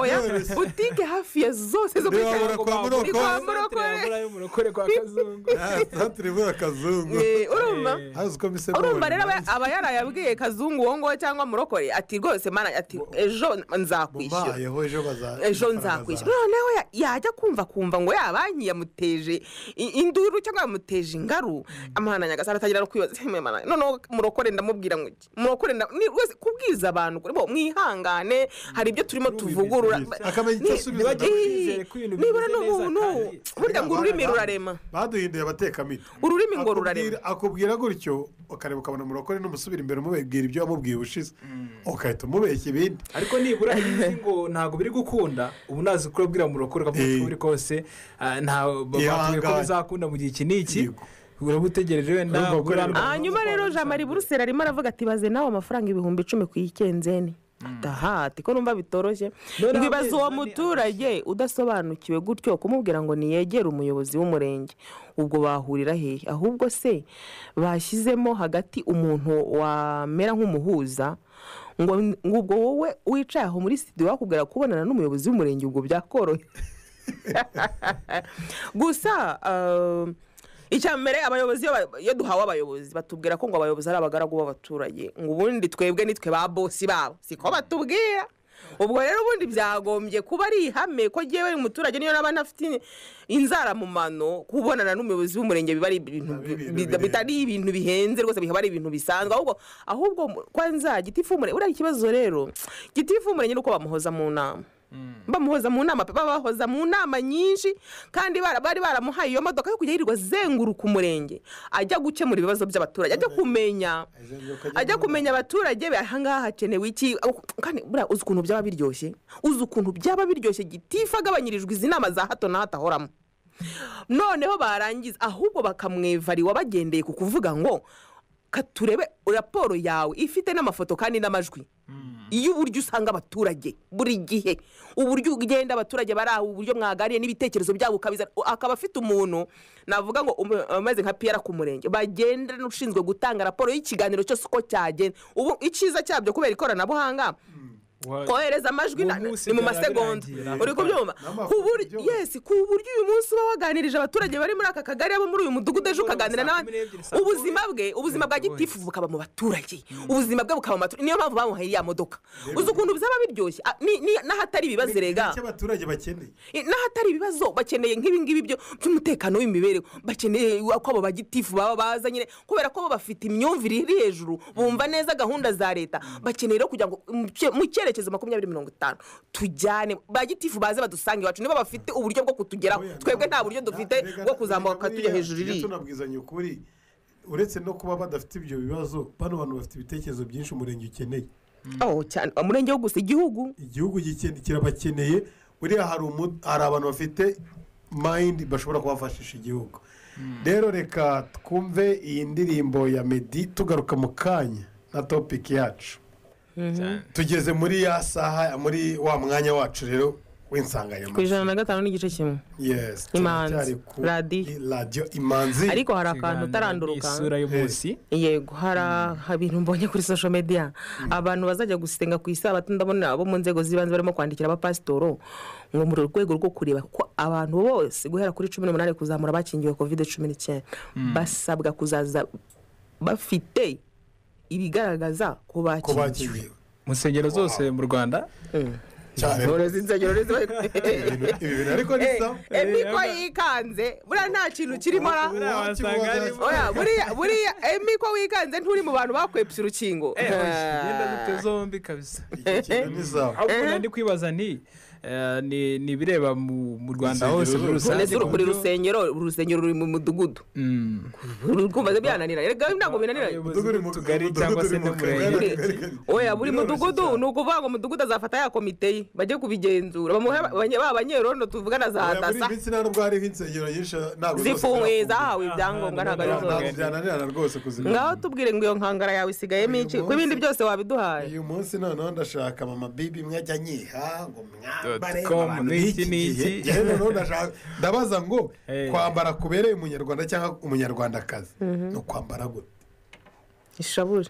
Oya, butike hafi ya zose zo muri karitsiye Ntiwabura kwa Ni kwa Murokore. murokore murokore kwa kazungu santire ibura akazungu Eh, urumva hazi uko mbise urumva rero aba- mubona. aba yarayabwiye kazungu uwo nguwo cyangwa murokore ati rwose mana ati ejo nzakwishyura Mbayeho ejo baza- ejo amafaranga nzakwishyura azaza. noneho ya- yajya kumva kumva ngo ya banki yamuteje i- induru cyangwa yamuteje ingaru amahana nyagasara atangira no kwibaza "Hey, mama, noneho murokore ndamubwira ngo iki? murokore nda- ni rwose kubwiza abantu kuri bo mwihangane hari ibyo turimo tuvugurura Akamenya icyo asubiza Ni- nawe. Yizere ko ibintu nibura bimeze ni neza umuntu kandi- burya ngo ururimi rurarema baduhinduye abatekamito Ururimi ngo rurarema. Akubwira- akubwira gutyo ukareba ukabona murokore n'umusubira imbere umubwira ibyo wamubwiye ubushize ugahita umubeshya ibindi ariko nibura izi ngo ntabwo biri gukunda ubu nazi ko urabwira murokore ukavuga Eh. uko uri kose ah, nta batubwiye ko Ihangane. bizakunda mu gihe iki n'iki Yego. uraba utegereje wenda Urumva ko burambye. hanyuma rero jean marie buruseli arimo aravuga ati baze nawe amafaranga ibihumbi icumi ku ikenzeni aha ati ko numva bitoroshye ngo ibaze uwo muturage udasobanukiwe gutyo kumubwira ngo niyegere umuyobozi w'umurenge ubwo bahurira hehe ahubwo se bashyizemo hagati umuntu wamera nk'umuhuza ngo ngo ubwo wowe wicaye aho muri sitidiyo wakubwira kubonana n'umuyobozi w'umurenge ubwo byakoroheye gusa ah, icya mbere abayobozi iyo ba- iyo duhawe abayobozi batubwira ko ngo abayobozi ari abagaragu b'abaturage ngo ubundi twebwe nitwe ba bosi babo siko batubwira ubwo rero ubundi byagombye kuba ari ihame ko ngewe umuturage niyo naba ntafite inzara mu mano kubonana n'umuyobozi w'umurenge biba ari ibintu ibintu bi- birenze. bitari ibintu bihenze rwose bikaba ari ibintu bisanzwe ahubwo ahubwo kwanza gitifu umurenge buriya ikibazo rero gitifu umurenge ni uko bamuhoza mu nama bamuhoza mu nama pe babahoza mu nama nyinshi kandi bara- bari baramuhaye iyo modoka yo kujya yirirwa azenguruka umurenge ajya gukemura ibibazo by'abaturage ajya kumenya ajya kumenya abaturage be ahangaha hakenewe iki aho- kandi buriya uzi ukuntu byaba biryoshye uzi ukuntu byaba biryoshye gitifu agabanyirijwe izi nama za hato na hato ahoramo noneho barangiza ahubwo bakamwevariwa bagendeye ku kuvuga ngo katurebe raporo yawe ifite n'amafoto kandi n'amajwi iyo uburyo usanga abaturage buri gihe uburyo ugenda abaturage bari aho uburyo mwagariye n'ibitekerezo byabo ukabiza akaba afite umuntu navuga ngo um- ameze nka piyara ku murenge bagenda n'ushinzwe gutanga raporo y'ikiganiro cyose uko cyagenda ubu icyiza cyabyo kubera ikoranabuhanga Wa- kohereza amajwi na- Ubu munsi ni mu byaba masegonda birangiye. uri kubyumva N'amafoto, ku buryo byose. yes ku buryo uyu munsi uba waganirije abaturage bari muri aka kagari abo muri uyu mudugudu ejo ukaganira Saa n'abandi kumi n'ebyiri, saa kumi. ubuzima bwe ubuzima bwa gitifu bukaba mu baturage ubuzima bwe bukaba mu baturage niyo mpamvu bamuhaye iriya modoka uzi ukuntu bizaba biryoshye Ah, ni- ni- n'ahatari ibibazo rega icyo abaturage bakeneye n'ahatari ibibazo bakeneye nk'ibi ngibi byo by'umutekano w'imibereho bakeneye ko abo bagitifu baba baza nyine kubera ko bo bafite imyumvire iri hejuru bumva neza gahunda za leta bakeneye rero kugira ngo mu cye- mu cyerekezo makumyabiri mirongo itanu tujyane ba gitifu baze badusange iwacu nibo bafite uburyo bwo kutugeraho twebwe nta buryo dufite bwo kuzamuka tujya hejuru iriya iriya tunabwizanya ukuri uretse no kuba badafite ibyo bibazo bano bantu bafite ibitekerezo byinshi umurenge ukeneye Oh, cyane umurenge wo gusa igihugu igihugu gikene- kirabakeneye buriya hari umu- hari abantu bafite mayindi bashobora kubafashisha igihugu rero reka twumve iyi ndirimbo ya medi tugaruka mu kanya na topiki yacu tugeze muri ya saha muri wa mwanya wacu rero ku w'insanganyamatsiko ijana na gatanu n'igice kimwe yes Imanzi. turacyari ku Radiyo. radiyo imanzi ariko hari akantu Ikiganiro utaranduruka n'isura y'umunsi yego hari aha ibintu mbonye kuri social media abantu bazajya gusenga ku isabato ndabona abo mu nzego z'ibanze barimo kwandikira abapasitoro ngo mu rwego rwo kureba ko abantu bose guhera kuri cumi n'umunani kuzamura bakingiwe covid cumi n'icyenda basabwa kuzaza bafite ibigaragaza ko bakiriwe mu nsengero zose mu rwanda Uburozi insengero nizo bintu ariko ni Eh, sawa. eh, mikoro yikanze buriya nta kintu kirimo ra wasanga harimo. Oya, buriya buriya eh, mikoro wikanze nturi mu bantu bakwepsa urukingo Eh, oya, genda dute zombi kabisa ahubwo Eh. nari kwibaza nti eh, ni ni ibireba mu mu rwanda hose muri rusange Uretse uru- buri ku buryo- rusengero uru rusengero ruri mu mudugudu rwumva byananira rega ntabwo binanira tugari cyangwa se n'umurenge oya buri mudugudu ni ukuvuga ngo umudugudu azafata ya komite ye bajye kubigenzura bamuhe abanye- ba banyerondo tuvugana za Oya, muri dasa iyi minsi nta nubwo hariho insengero nyinshi ntabwo zose zifunguye zirafunguye. zahawe ibyangombwa ntabwo ari Ntabwo zose byananirana rwose kuzimenya ngaho tubwire ngo iyo nkangara yawe isigayemo iki ko ibindi byose wabiduhaye uyu munsi noneho ndashaka mama bibi imwe ajya nyiha ngo mwambare com, abantu n'iki, b'iki gihe n'iki. Njyewe noneho ndashaka- ndabaza ngo Eh. kwambara kubereye umunyarwanda cyangwa umunyarwandakazi ni ukwambara gute ishabure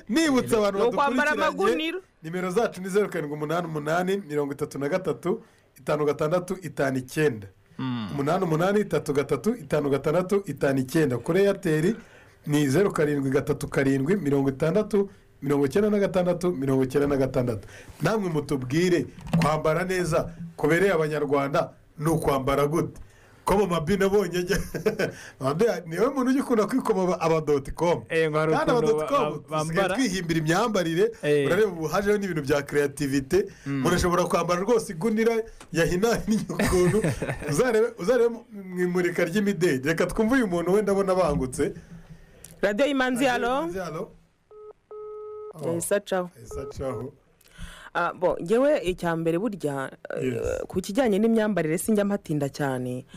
nibutse abantu Ni ukwambara badukurikiranye amagunira. nimero zacu ni zeru karindwi umunani umunani mirongo itatu na gatatu itanu gatandatu itanu icyenda umunani umunani itatu gatatu itanu gatandatu itanu icyenda kuri eyateri ni zeru karindwi gatatu karindwi mirongo itandatu mirongo icyenda na gatandatu mirongo icyenda na gatandatu namwe mutubwire kwambara neza kubereye abanyarwanda ni ukwambara gute ko mu mabi nabonye ajya Mabina, niwe muntu ujya ukunda kwikoma abadoti komu Eh, ngo hari kandi ukuntu abadoti ba- komu dusigaye bambara. twihimbira imyambarire Eh. urareba ubu hajeho n'ibintu bya kreativite umuntu ashobora kwambara rwose igunira yahinanye ukuntu uzarebe uzarebe mu imurika ry'imideli reka twumve uyu muntu wenda abona abangutse radiyo y'imanzi yalo Imanzi halo. isa caho Isa caho. Ah, bo ngewe icya mbere burya eh, Yes. ku kijyanye n'imyambarire sinjya mpatinda cyane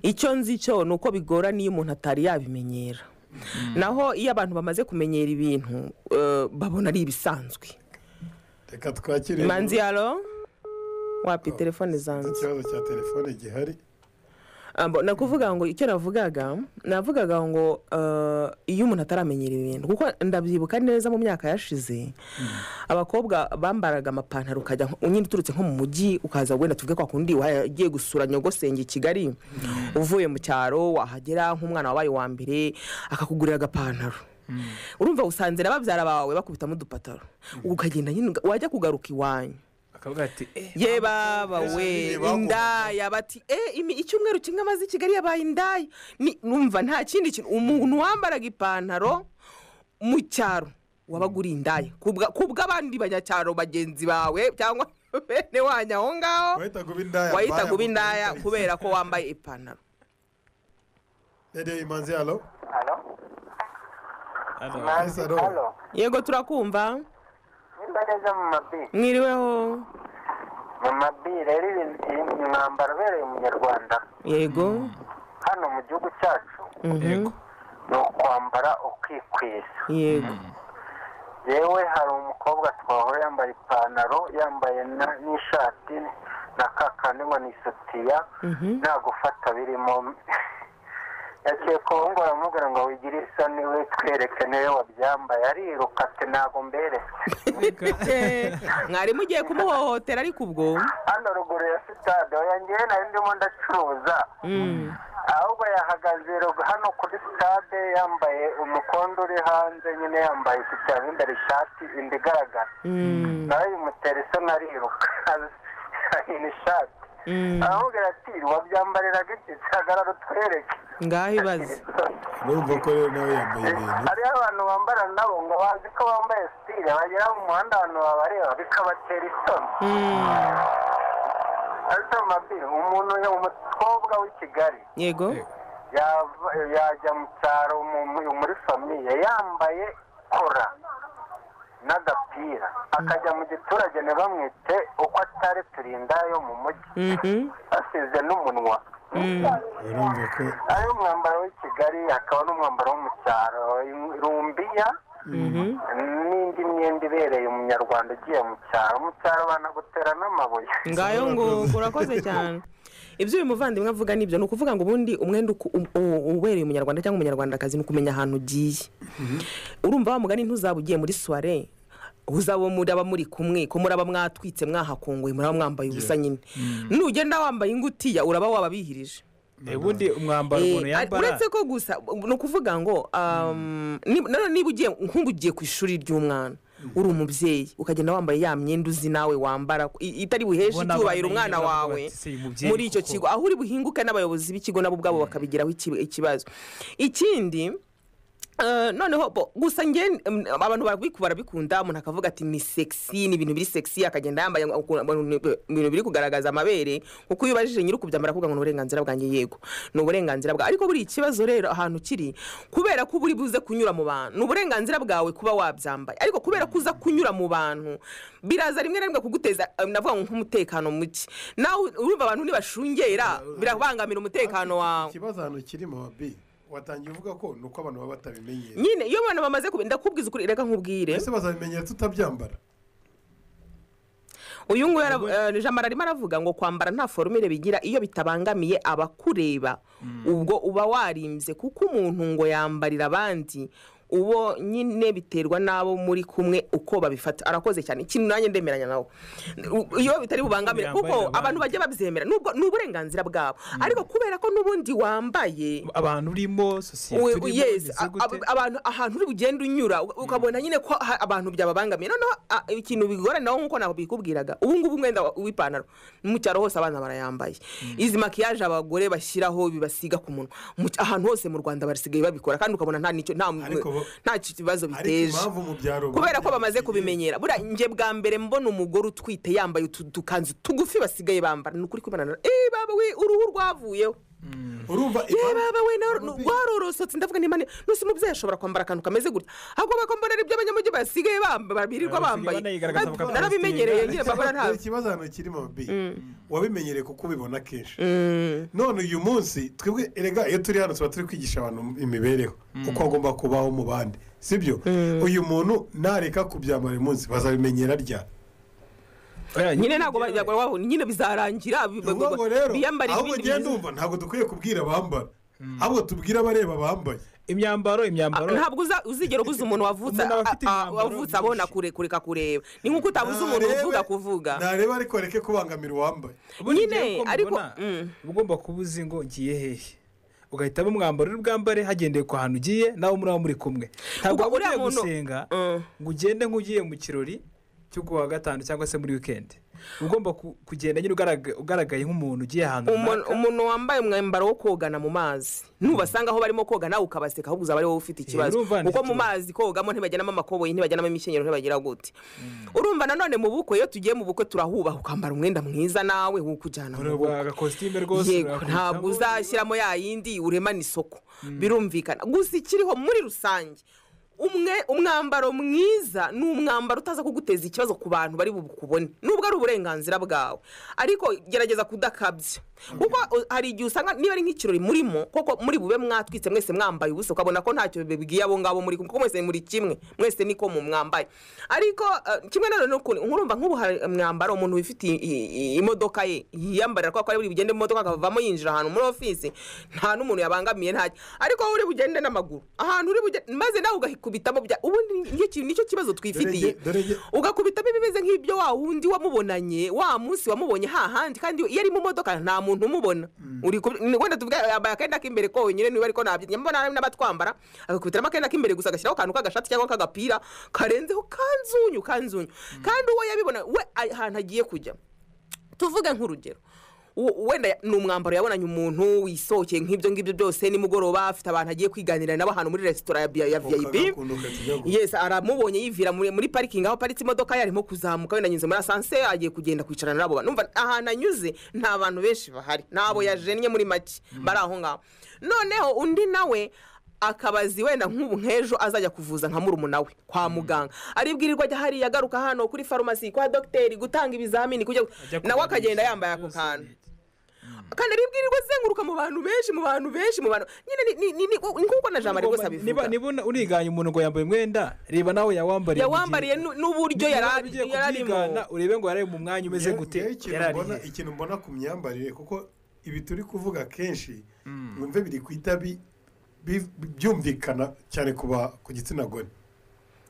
icyo nzi cyo ni uko bigorana iyo umuntu atari yabimenyera naho iyo abantu bamaze kumenyera ibintu eh, babona ari ibisanzwe reka twakire imanzi yalo wapi telefone zanjye ikibazo cya telefone gihari Ah, bo, nakuvuga ngo icyo navugaga navugaga ngo eh, iyo umuntu ataramenyera ibintu kuko ndabyibuka neza mu myaka yashize abakobwa bambaraga amapantaro ukajya nko- nyine uturutse nko mu mujyi ukaza wenda tuvuge kwa kundi wagiye gusura nyogosenge i kigali uvuye mu cyaro wahagera nk'umwana wabaye uwa mbere akakugurira agapantaro urumva usanze na babyara bawe bakubitamo udupataro ukagenda nyine uga- wajya kugaruka iwanyu akavuga ati eh, ye baba we indaya bati eh imi- icyumweru kimwe amaze i kigali yabaye indaya Ni- numva nta kindi kintu umuntu wambaraga ipantaro mu cyaro wabaga uri indaya kubwa- kubw'abandi banyacyaro bagenzi bawe cyangwa bene wanyu aho ngaho wahita kuba indaya wahita mbaya kuba mu- indaya kubera ko wambaye ipantaro radiyo imanzi halo Manzi, Halo. halo. yego turakumva Nimba neza mu mabi. mwiriweho Mu mabi rero ibintu- iyi mwambaro ubereye umunyarwanda yego hano mu gihugu cyacu Mhm. ni ukwambara ukikwira. yego Yewe hari umukobwa twahora yambaye ipantaro yambaye na- n'ishati na kakandi ngo ni isutiya nta gufata birimo yaciye ku ngo baramubwira ngo wigire isoni we twereke niwe wabyambaye ariruka ati ntabwo mberetse mwari mugiye kumuhohotera ariko ubwo hano ruguru ya sitade yanjyewe nari ndimo ndacuruza ahubwo yahagaze rug- hano kuri sitade yambaye umukondo uri hanze nyine yambaye isutiya mo imbere ishati inda igaragara nawe bimutera isoni ariruka ahina ishati aramubwira ati wabyambariraga iki kihagarara utwereke ngaho ibaze urumva ko rero nawe yambaye ibintu hariho abantu bambara nabo ngo bazi ko bambaye sitire bagera mu muhanda abantu babareba bikabatera isoni ariko amabiri umuntu umukobwa w'i kigali yego yava- yajya mu cyaro mu- mu- muri famiye yambaye kora n'agapira akajya mu giturage ntibamwite uko atari turinda yo mu mujyi Mhm. asize n'umunwa urumva ko ari umwambaro w'i kigali akaba n'umwambaro wo mu cyaro rumbiya Mhm. n'indi myenda ibereye umunyarwanda ugiye mu cyaro mu cyaro banagutera n'amabuye ngayo ngo urakoze cyane ibyo uyu muvandimwe avuga nibyo ni ukuvuga ngo ubundi umwenda uku- u- u- ubereye umunyarwanda cyangwa umunyarwandakazi ni ukumenya ahantu ugiye urumva wa mugani ntuzaba ugiye muri suware uzaba muraba muri kumwe ko muraba mwatwitse mwahakunguye muraba mwambaye ubusa nyine nugenda wambaye ingutiya uraba wababihirije ubundi umwambaro umuntu Eh, yambara uretse ko gusa ni ukuvuga ngo um, ni- nanone niba ugiye nk'ubu ugiye ku ishuri ry'umwana uri umubyeyi ukagenda wambaye ya myenda uzi nawe wambara i- itari buheshe Ubona icyubahiro abana umwana bavuga wawe bati, "Si uyu mubyeyi muri icyo koko." kigo aho uri buhinguke n'abayobozi b'ikigo nabo ubwabo bakabigiraho iki- ikibazo ikindi eh, noneho bo- gusa nge mm, abantu barabiku- barabikunda umuntu akavuga ati ni sexy ni ibintu biri sexy akagenda yambaye ukuntu- ukuntu- ibintu biri kugaragaza amabere kuko iyo ubajije nyir'ukubyambara aravuga ngo ni uburenganzira bwanjye yego ni uburenganzira bwawe ariko buri ikibazo rero ahantu kiri kubera ko uba uri buze kunyura mu bantu ni uburenganzira bwawe kuba wabyambaye ariko kubera ko uza kunyura mu bantu biraza rimwe na rimwe kuguteza eh, navuga ngo nk'umutekano muke nawe urumva abantu nibashungera birabangamira umutekano wawe ikibazo ahantu kirimo bi watangiye uvuga ko ni uko abantu baba batabimenyera nyine iyo abantu bamaze kubi ndakubwiza ukuri reka nkubwire ese bazabimenyera tutabyambara uyu nguyu ara- eh, ni jamara arimo aravuga ngo kwambara nta forumire bigira iyo bitabangamiye abakureba ubwo uba warimbye kuko umuntu ngo yambarira abandi ubo nyine biterwa n'abo muri kumwe uko babifata arakoze cyane ikintu nanjye ndemeranya nawe U- iyo bitari bubangamire kuko abantu bajya babyemera nubwo ni uburenganzira bwabo ariko kubera ko n'ubundi wambaye abantu urimo sosiyete We- urimo yes, ni a- gute? ab- abantu ahantu uri bugenda unyura u- ukabona nyine ko ha- abantu byababangamiye noneho a- ikintu bigorana naho nk'uko nabikubwiraga ubu ngubu umwenda wa- w'ipantaro mu cyaro hose abana barayambaye izi makiyaje abagore bashyiraho bibasiga ku munwa Mu cy- ahantu hose mu rwanda basigaye babikora kandi ukabona nta nicyo nta bo- nta kibazo ariko biteje impamvu mu byaro kubera ko bamaze kubimenyera buriya njye bwa mbere mbona umugore utwite yambaye utu dukanzu tugufi basigaye bambara ni ukuri kubona eee baba we uruhu rwavuyeho urumva yewe baba we nawe warorosotse ndavuga nimba ni nusi mubyeyi ashobora kwambara akantu kameze gutya ahubwo bakombonera ibyo abanyamujyi basigaye bamba birirwa Basigaye bambaye banigaragaza Nab- bakabyitirira. narabimenyereye nyine babura nta Dore ikibazo hano kirimo bi wabimenyereye kuko ubibona kenshi none uyu munsi twebwe erega iyo turi hano tuba turi kwigisha abantu imibereho uko agomba kubaho mu bandi sibyo uyu muntu nareka kubyambara uyu munsi bazabimenyera rya nyine ntabwo bajya guhaha nyine bizarangira bi- bi- ubwo rero biyambarira ahubwo ibindi ugenda byiza. umva ntabwo dukwiye kubwira abambara ahubwo tubwire abareba bambaye imyambaro Ah, imyambaro ntabwo uza- uzigera ubuza umuntu wavutse Umuntu aba afite ah, ah, imyambaro wavutse abona kure- kureka kureba ni nk'uko utabuza umuntu Narebe- uvuga kuvuga nareba ariko reke kubangamira uwambaye nyine ariko ugomba kuba uzi ngo ngiye hehe ugahitamo umwambaro uri bwambare hagendewe ku hantu ugiye nawe muraba muri kumwe Kuko ntabwo waba uriya ugiye muntu- gusenga ngo ugende nk'ugiye mu kirori cyo kuwa gatanu cyangwa se muri wikendi ugomba ku- kugenda nyine ugarag- ugaragaye nk'umuntu ugiye ahantu umuntu umuntu wambaye umwambaro wo kogana mu mazi nubasanga aho barimo koga nawe ukabaseka ahubwo uzaba ariwe ufite ikibazo urumva ni kuko mu ikibazo. mazi kogamo ntibajyanamo amakoboyi ntibajyanamo imikenyero ntibagira gute urumva nanone mu bukwe iyo tugiye mu bukwe turahubaha ukambara umwenda mwiza nawe w'ukujyana mu bukwe ureba agakositime rwose yego urakubitamo. ntabwo uzashyiramo ya yindi uremana isoko birumvikana gusa ikiriho muri rusange umwe umwambaro mwiza ni umwambaro utaza kuguteza ikibazo ku bantu bari bukubone nubwo ari uburenganzira bwawe ariko gerageza kudakabya kuko uh, hari igihe usanga niba ari nk'ikirori murimo koko muri bube mwatwitse mwese mwambaye ubusa ukabona ko ntacyo bibwiye abo ngabo muri kumwe kuko mwese muri kimwe mwese niko mu mwambaye ariko uh, kimwe na none ukuntu nkurumva nk'ubu hari umwambaro umuntu wifitiye i- i- imodoka ye yiyambarira kubera ko ari buri bugende mu modoka akavamo yinjira ahantu muri ofisi nta n'umuntu yabangamiye ntacyo ariko wowe uri bugende n'amaguru ahantu uri bugende maze nawe ugahikubitamo bya- ubundi nicyo kintu- nicyo kibazo twifitiye ugakubitamo ibimeze nk'ibyo wa wundi wamubonanye wa munsi wamubonye hahandi kandi iyo ari mu modoka nta muntu umubona Uri ku- ni- wenda tuvuga yambaye akenda k'imbere konyine niba ariko ntabyo mbona hari n'abatwambara agakubitiramo akenda k'imbere gusa agashyiraho akantu k'agashati cyangwa k'agapira karenzeho kanzunyu kanzunyu kandi uwo yabibona we a- ahantu agiye kujya tuvuge nk'urugero u- wenda ya- ni umwambaro yabonanye umuntu wisohokeye nk'ibyo ngibyo byose nimugoroba afite abantu agiye kwiganirira nabo ahantu muri resitora ya Bia- ya vip yes aramubonye yivira muri muri parikingi aho aparitse imodoka ye arimo kuzamuka wenda anyuze muri asanse agiye kugenda kwicarana n'abo bantu Numva ahantu anyuze nta bantu benshi bahari ntabo yajennye muri make bari aho ngaho noneho undi nawe akabazi wenda nk'ubu nk'ejo azajya kuvuza nka murumuna we kwa muganga aribwirirwa ajya hariya agaruka hano kuri farumasi kwa dogiteri gutanga ibizamini kujya nawe akagenda yambaye ako kantu kandi aribwirirwa azenguruka mu bantu benshi mu bantu benshi mu bantu nyine ni- ni- ni ni- nk'uko na jamari rwose Ugomba- niba abivuga niba una- uniganye umuntu ngo yambaye umwenda reba nawe yawambariye yawambariye mu gihe- nu- n'uburyo niba yari wari ari- ugiye yari arimo kubyigana, urebe ngo yari mu mwanya umeze Ngewe- gute ngewe ikintu yari ari mbona- he. ikintu mbona ku myambarire kuko ibi turi kuvuga kenshi mwumve biri ku itabi bi- byumvikana cyane ku ba- ku gitsina gore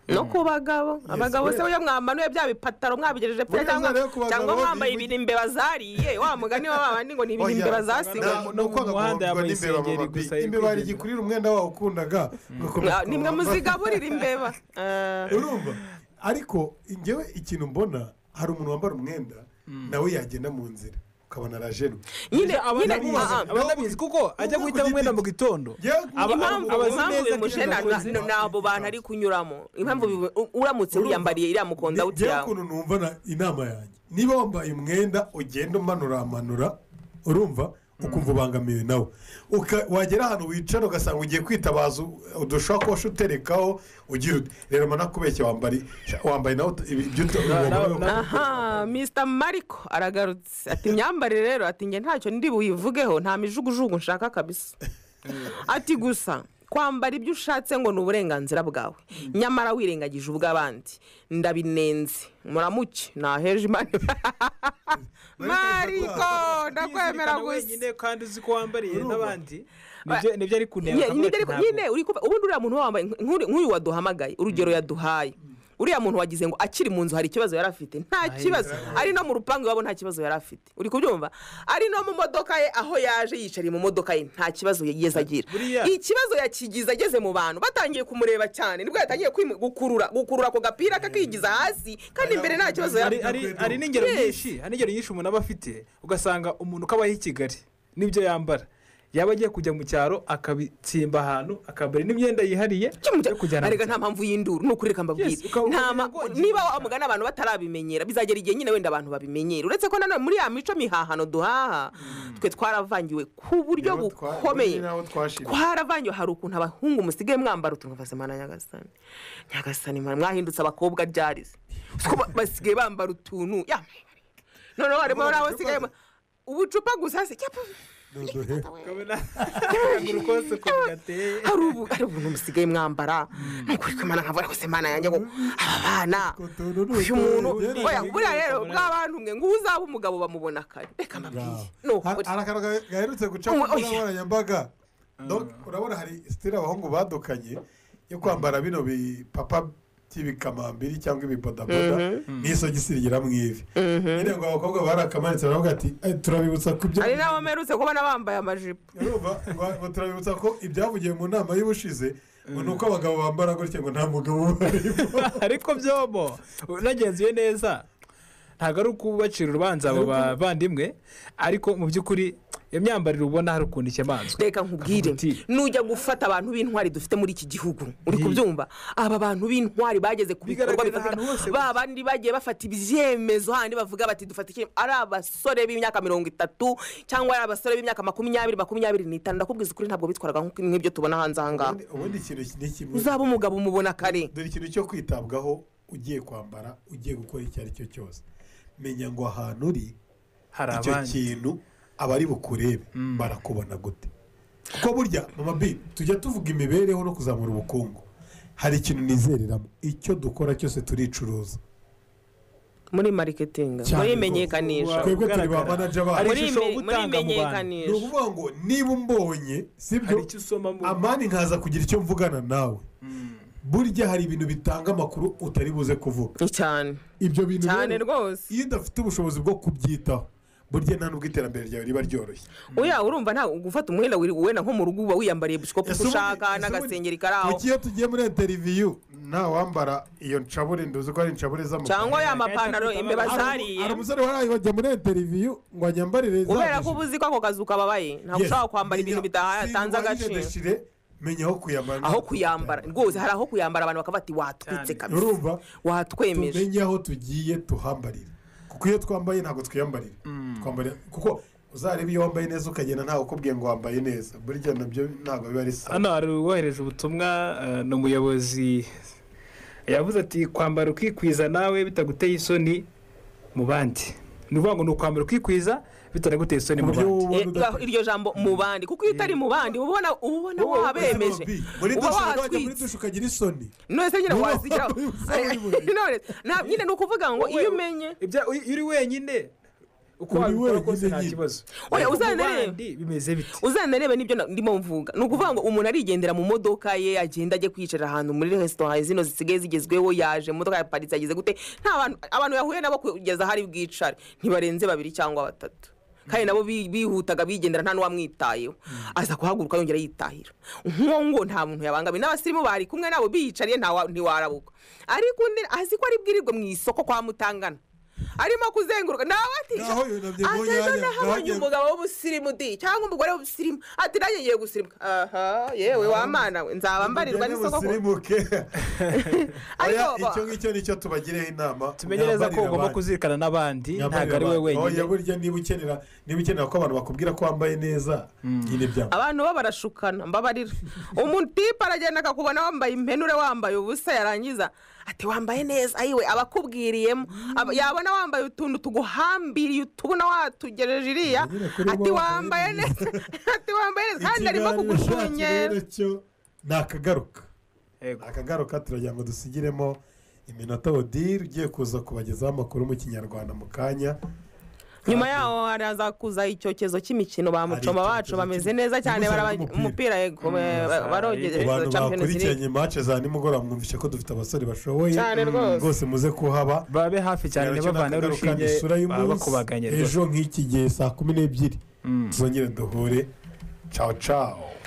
no ku bagabo abagabo se yes. burya mwambanuye bya bipataro mwabigejeje pe Buriya cyangwa rero ku bagabo cyangwa mwambaye bibi- ibintu imbeba zariye wa mugani wa babandi ngo ni ibintu Oya, imbeba nta- zasigamo ni uko Umuhanda agakobwa yambaye n'imbeba isengeri baba- gusa, yari imbeba kwigendera. hari igikurira umwenda wawe ukundaga Mwa- nimwe muzigaburira imbeba Eh, urumva ariko ngewe ikintu mbona hari umuntu wambara umwenda nawe yagenda mu nzira ukabona arajenwe nyine abatabizi kuko ajya guhitamo umwenda mu gitondo Aba- impamvu abazi impamvu neza ko bimuje iyo na- bakoze- na- ni abo bantu ari kunyuramo impamvu bimu- u- uramutse Urumva? wiyambariye iriya mukondawuti ngewe yawe ukuntu numva na- inama yanjye niba wambaye umwenda ugenda umanuramanura urumva ukumva ubangamiwe nawe Uka- wagera ahantu wicara ugasanga ugiye kwitabaza u- udushakoshi uterekaho ugira uti rero manakubeshya wambari wambaye nawe uta- ibi- ibyo uta- ugomba- aha mr mariko aragarutse ati imyambarire rero ati njye ntacyo ndi buyivugeho nta mijugujugu nshaka kabisa ati gusa kwambara ibyo ushatse ngo ni uburenganzira bwawe nyamara wirengagije ubw'abandi ndabinenze muramuke naheje imana mariko ndakwemera Yizirikana gusa wenyine kandi uzi ko wambariye n'abandi Ba- nibyo ari kuneka Ye- akavuga nibyo ati ariko ntabwo- nyine uri kumva- ubundi uriya muntu uba wambaye nk- nk'uri- nk'uyu waduhamagaye urugero yaduhaye uriya muntu wagize ngo akiri mu nzu hari ikibazo yari afite nta kibazo ari no mu rupangu iwabo nta kibazo yari afite uri kubyumva ari no mu modoka ye aho yaje yicariye mu modoka ye nta kibazo yigeze agira Buriya- ikibazo yakigize ageze mu bantu batangiye kumureba cyane nibwo yatangiye kwima- gukurura gukurura ako gapira kakigiza hasi kandi imbere nta kibazo yari Hari- hari- hari n'ingero nyinshi hari n'ingero nyinshi umuntu aba afite ugasanga umuntu kabaye i kigali n'ibyo yambara yaba agiye kujya mu cyaro akabitsimba ahantu akambara n'imyenda yihariye yo kujyana arega nta mpamvu y'induru ni ukuri reka mbabwire Nta ma- niba wamugana abantu batarabimenyera bizagera igihe nyine wenda abantu babimenyere uretse ko nanone muri ya mico mihahano duhaha twe twaravangiwe ku buryo bukomeye twaravangiwe hari ukuntu abahungu musigaye mwambara utuntu bazimana nyagasani nyagasani mwana, mwahindutse abakobwa ryarize Uko ba- basigaye bambara utuntu ya noneho harimo Uvuga n'abo ubucupa basigaye ba- ubucupa gusa se cyapa hari ubu- hari ubuntu musigaye mwambara nukuri kwimana nkavuga ngo se mana yanjye ngo aba bana uyu muntu oya buriya rero bw'abantu mwe ngo uzaba umugabo bamubona kare reka mbabwiye Hari hari akantu gahe- gaherutse guca ku mbuga nkoranyambaga Donc, urabona hari sitire abahungu badukanye yo kwambara bino bipapa by'ibikamambiri cyangwa ibibodaboda Mhm. n'isogisi rigera mu ivi nyine ngo abakobwa barakamanitse baravuga ati "Eh, turabibutsa ko ibyo hari n'abo mperutse kubona bambaye amajipo urumva ngo ngo turabibutsa ko ibyavugiwe mu nama y'ubushize ngo ni uko abagabo bambara gutya ngo nta mugabo ubarimo ariko byobo unagenzuye neza ntabwo ari ukubacira urubanza abo bavandimwe ariko mu by'ukuri iyo myambarire ubona hari ukuntu ikemanzwe reka nkubwire nujya gufata abantu b'intwari dufite muri iki gihugu uri kubyumva aba bantu b'intwari bageze ku bikorwa Bigaragara ahantu hose bifatika ba bandi bagiye bafata ibyemezo handi bavuga bati dufata icyemezo ari abasore b'imyaka mirongo itatu cyangwa ari abasore b'imyaka makumyabiri makumyabiri n'itanu ndakubwiza ukuri ntabwo bitwaraga nk'uko- nk'ibyo tubona hanze aha ngaha ubundi ikintu ni kimwe uzaba umugabo umubona kare dore ikintu cyo kwitabwaho ugiye kwambara ugiye gukora icyo ari cyo cyose menya ngo ahantu uri Hari icyo abandi. kintu abari bukurebe barakubona gute kuko burya mama bi tujya tuvuga imibereho no kuzamura ubukungu hari ikintu nizereramo icyo dukora cyose turicuruza muri mariketinga Cyane muri rwose. imenyekanisha twebwe turi ba manaja bacu Muri ime- muri imenyekanisha ni ukuvuga ngo niba umbonye sibyo amani nkaza kugira icyo mvugana nawe burya hari ibintu bitanga amakuru utari buze kuvuga cyane ibyo bintu Cyane rero, rwose iyo udafite ubushobozi bwo kubyitaho burya nta nubwo iterambere ryawe riba ryoroshye oya urumva nta gufata umwenda wiri- wenda nko mu rugo uba wiyambariye busikopu Ese uko ubundi- ushaka ese n'agasengeri ubundi- kari aho kuki iyo tugiye muri interiviyu nta wambara iyo nshabure nduzi ko ari inshabure z'amaguru Cyangwa ya mapantaro imbeba zariye. hari umusore wari bajya muri interiviyu ngo anyambarire kubera ko uba uzi ko ako kazi ukababaye ntabwo Yes. ushaka kwambara ibintu bidatanze agaciro agaciro menya aho kuyambara aho kuyambara rwose hari aho kuyambara abantu bakavuga ati watwitse kabisa urumva watwemeje. tumenye aho tugiye tuhambarira kuko iyo twambaye ntabwo twiyambarira twambarira kuko uzareba iyo wambaye neza ukagenda ntawe ukubwiye ngo wambaye neza burya nabyo ntabwo biba ari sawa hano hari uwohereje ubutumwa eh, ni umuyobozi yavuze ati kwambara ukikwiza nawe bitaguteye isoni mu bandi ni ukuvuga ngo ni ukwambara ukikwiza bitanaguteye isoni mu bandi Eh, iryo jambo mu bandi kuko iyo utari mu bandi uba ubona uba ubona wabemeje muri uba dushe wajya muri watwitse dushe ukagira isoni none se nyine Niba wazigeraho wambaye ubusa buri buriri. None- nta- nyine ni ukuvuga ngo iyo umenye ibya iyo uri wenyine uko wabikora kose nta kibazo Oya, Ariko mu uzanarebe. bandi bimeze bite uzanarebe n'ibyo na- ndimo mvuga ni ukuvuga ngo umuntu arigendera mu modoka ye agenda ajya kwicara ahantu muri resitora zino zisigaye zigezweho yaje imodoka yaparitse ageze gute nta bantu abantu yahuye nabo kugeza aho ari bwicare ntibarenze babiri cyangwa batatu kandi nabo bi- bihutaga bigendera nta n'uwamwitayeho aza kuhaguruka yongera yitahira nk'uwo ngo nta muntu yabangamiye n'abasirimu bari kumwe nabo biyicariye ntawa- ntiwarabuka ariko undi azi ko ari bwirirwe mu isoko kwa mutangana arimo kuzenguruka nawe ati Naho yunamye mu ati ejo nyanya, nahabonye naho- umugabo w'ubusirimu di cyangwa umugore w'ubusirimu ati nanjye ngiye gusirimuka aha yewe wamana we nzaba mbarirwa n'isoko ko musirimuke ariko Oya, icyo ngicyo nicyo tubagireho inama tumenye neza ko ugomba kuzirikana n'abandi ntabwo ari we wenyine burya niba ukenera niba ukenera ko abantu bakubwira ko wambaye neza nyine bya abantu bo barashukana mbabarira umutipe aragenda akakubona wambaye impenure wambaye ubusa yarangiza ati wambaye neza ayiwe aba akubwiriyemo Aba- yabona wambaye utuntu tuguhambiriye utubona watugereje iriya ati wambaye neza ati wambaye neza kandi arimo Ikiganiro cyacu kugushunyera rero cyo ni akagaruka Ni akagaruka turagira ngo dusigiremo iminota odile ugiye kuza kubagezaho amakuru mu kinyarwanda mu kanya nyuma yaho haraza kuza icyokezo cy'imikino ba mucoma bacu bameze neza cyane baraba- umupira yego ku bantu barogereje champions league bakurikiranye mace za nimugoroba mwumvishe ko dufite abasore bashoboye Cyane Mm, rwose. rwose muze kuhaba babe hafi cyane Rero cyo ni bavanyeho akagaruka, ni urushinge isura y'umunsi. baba bakubaganye rwose. ejo nk'iki gihe saa kumi n'ebyiri tuzongere duhure cawo cawo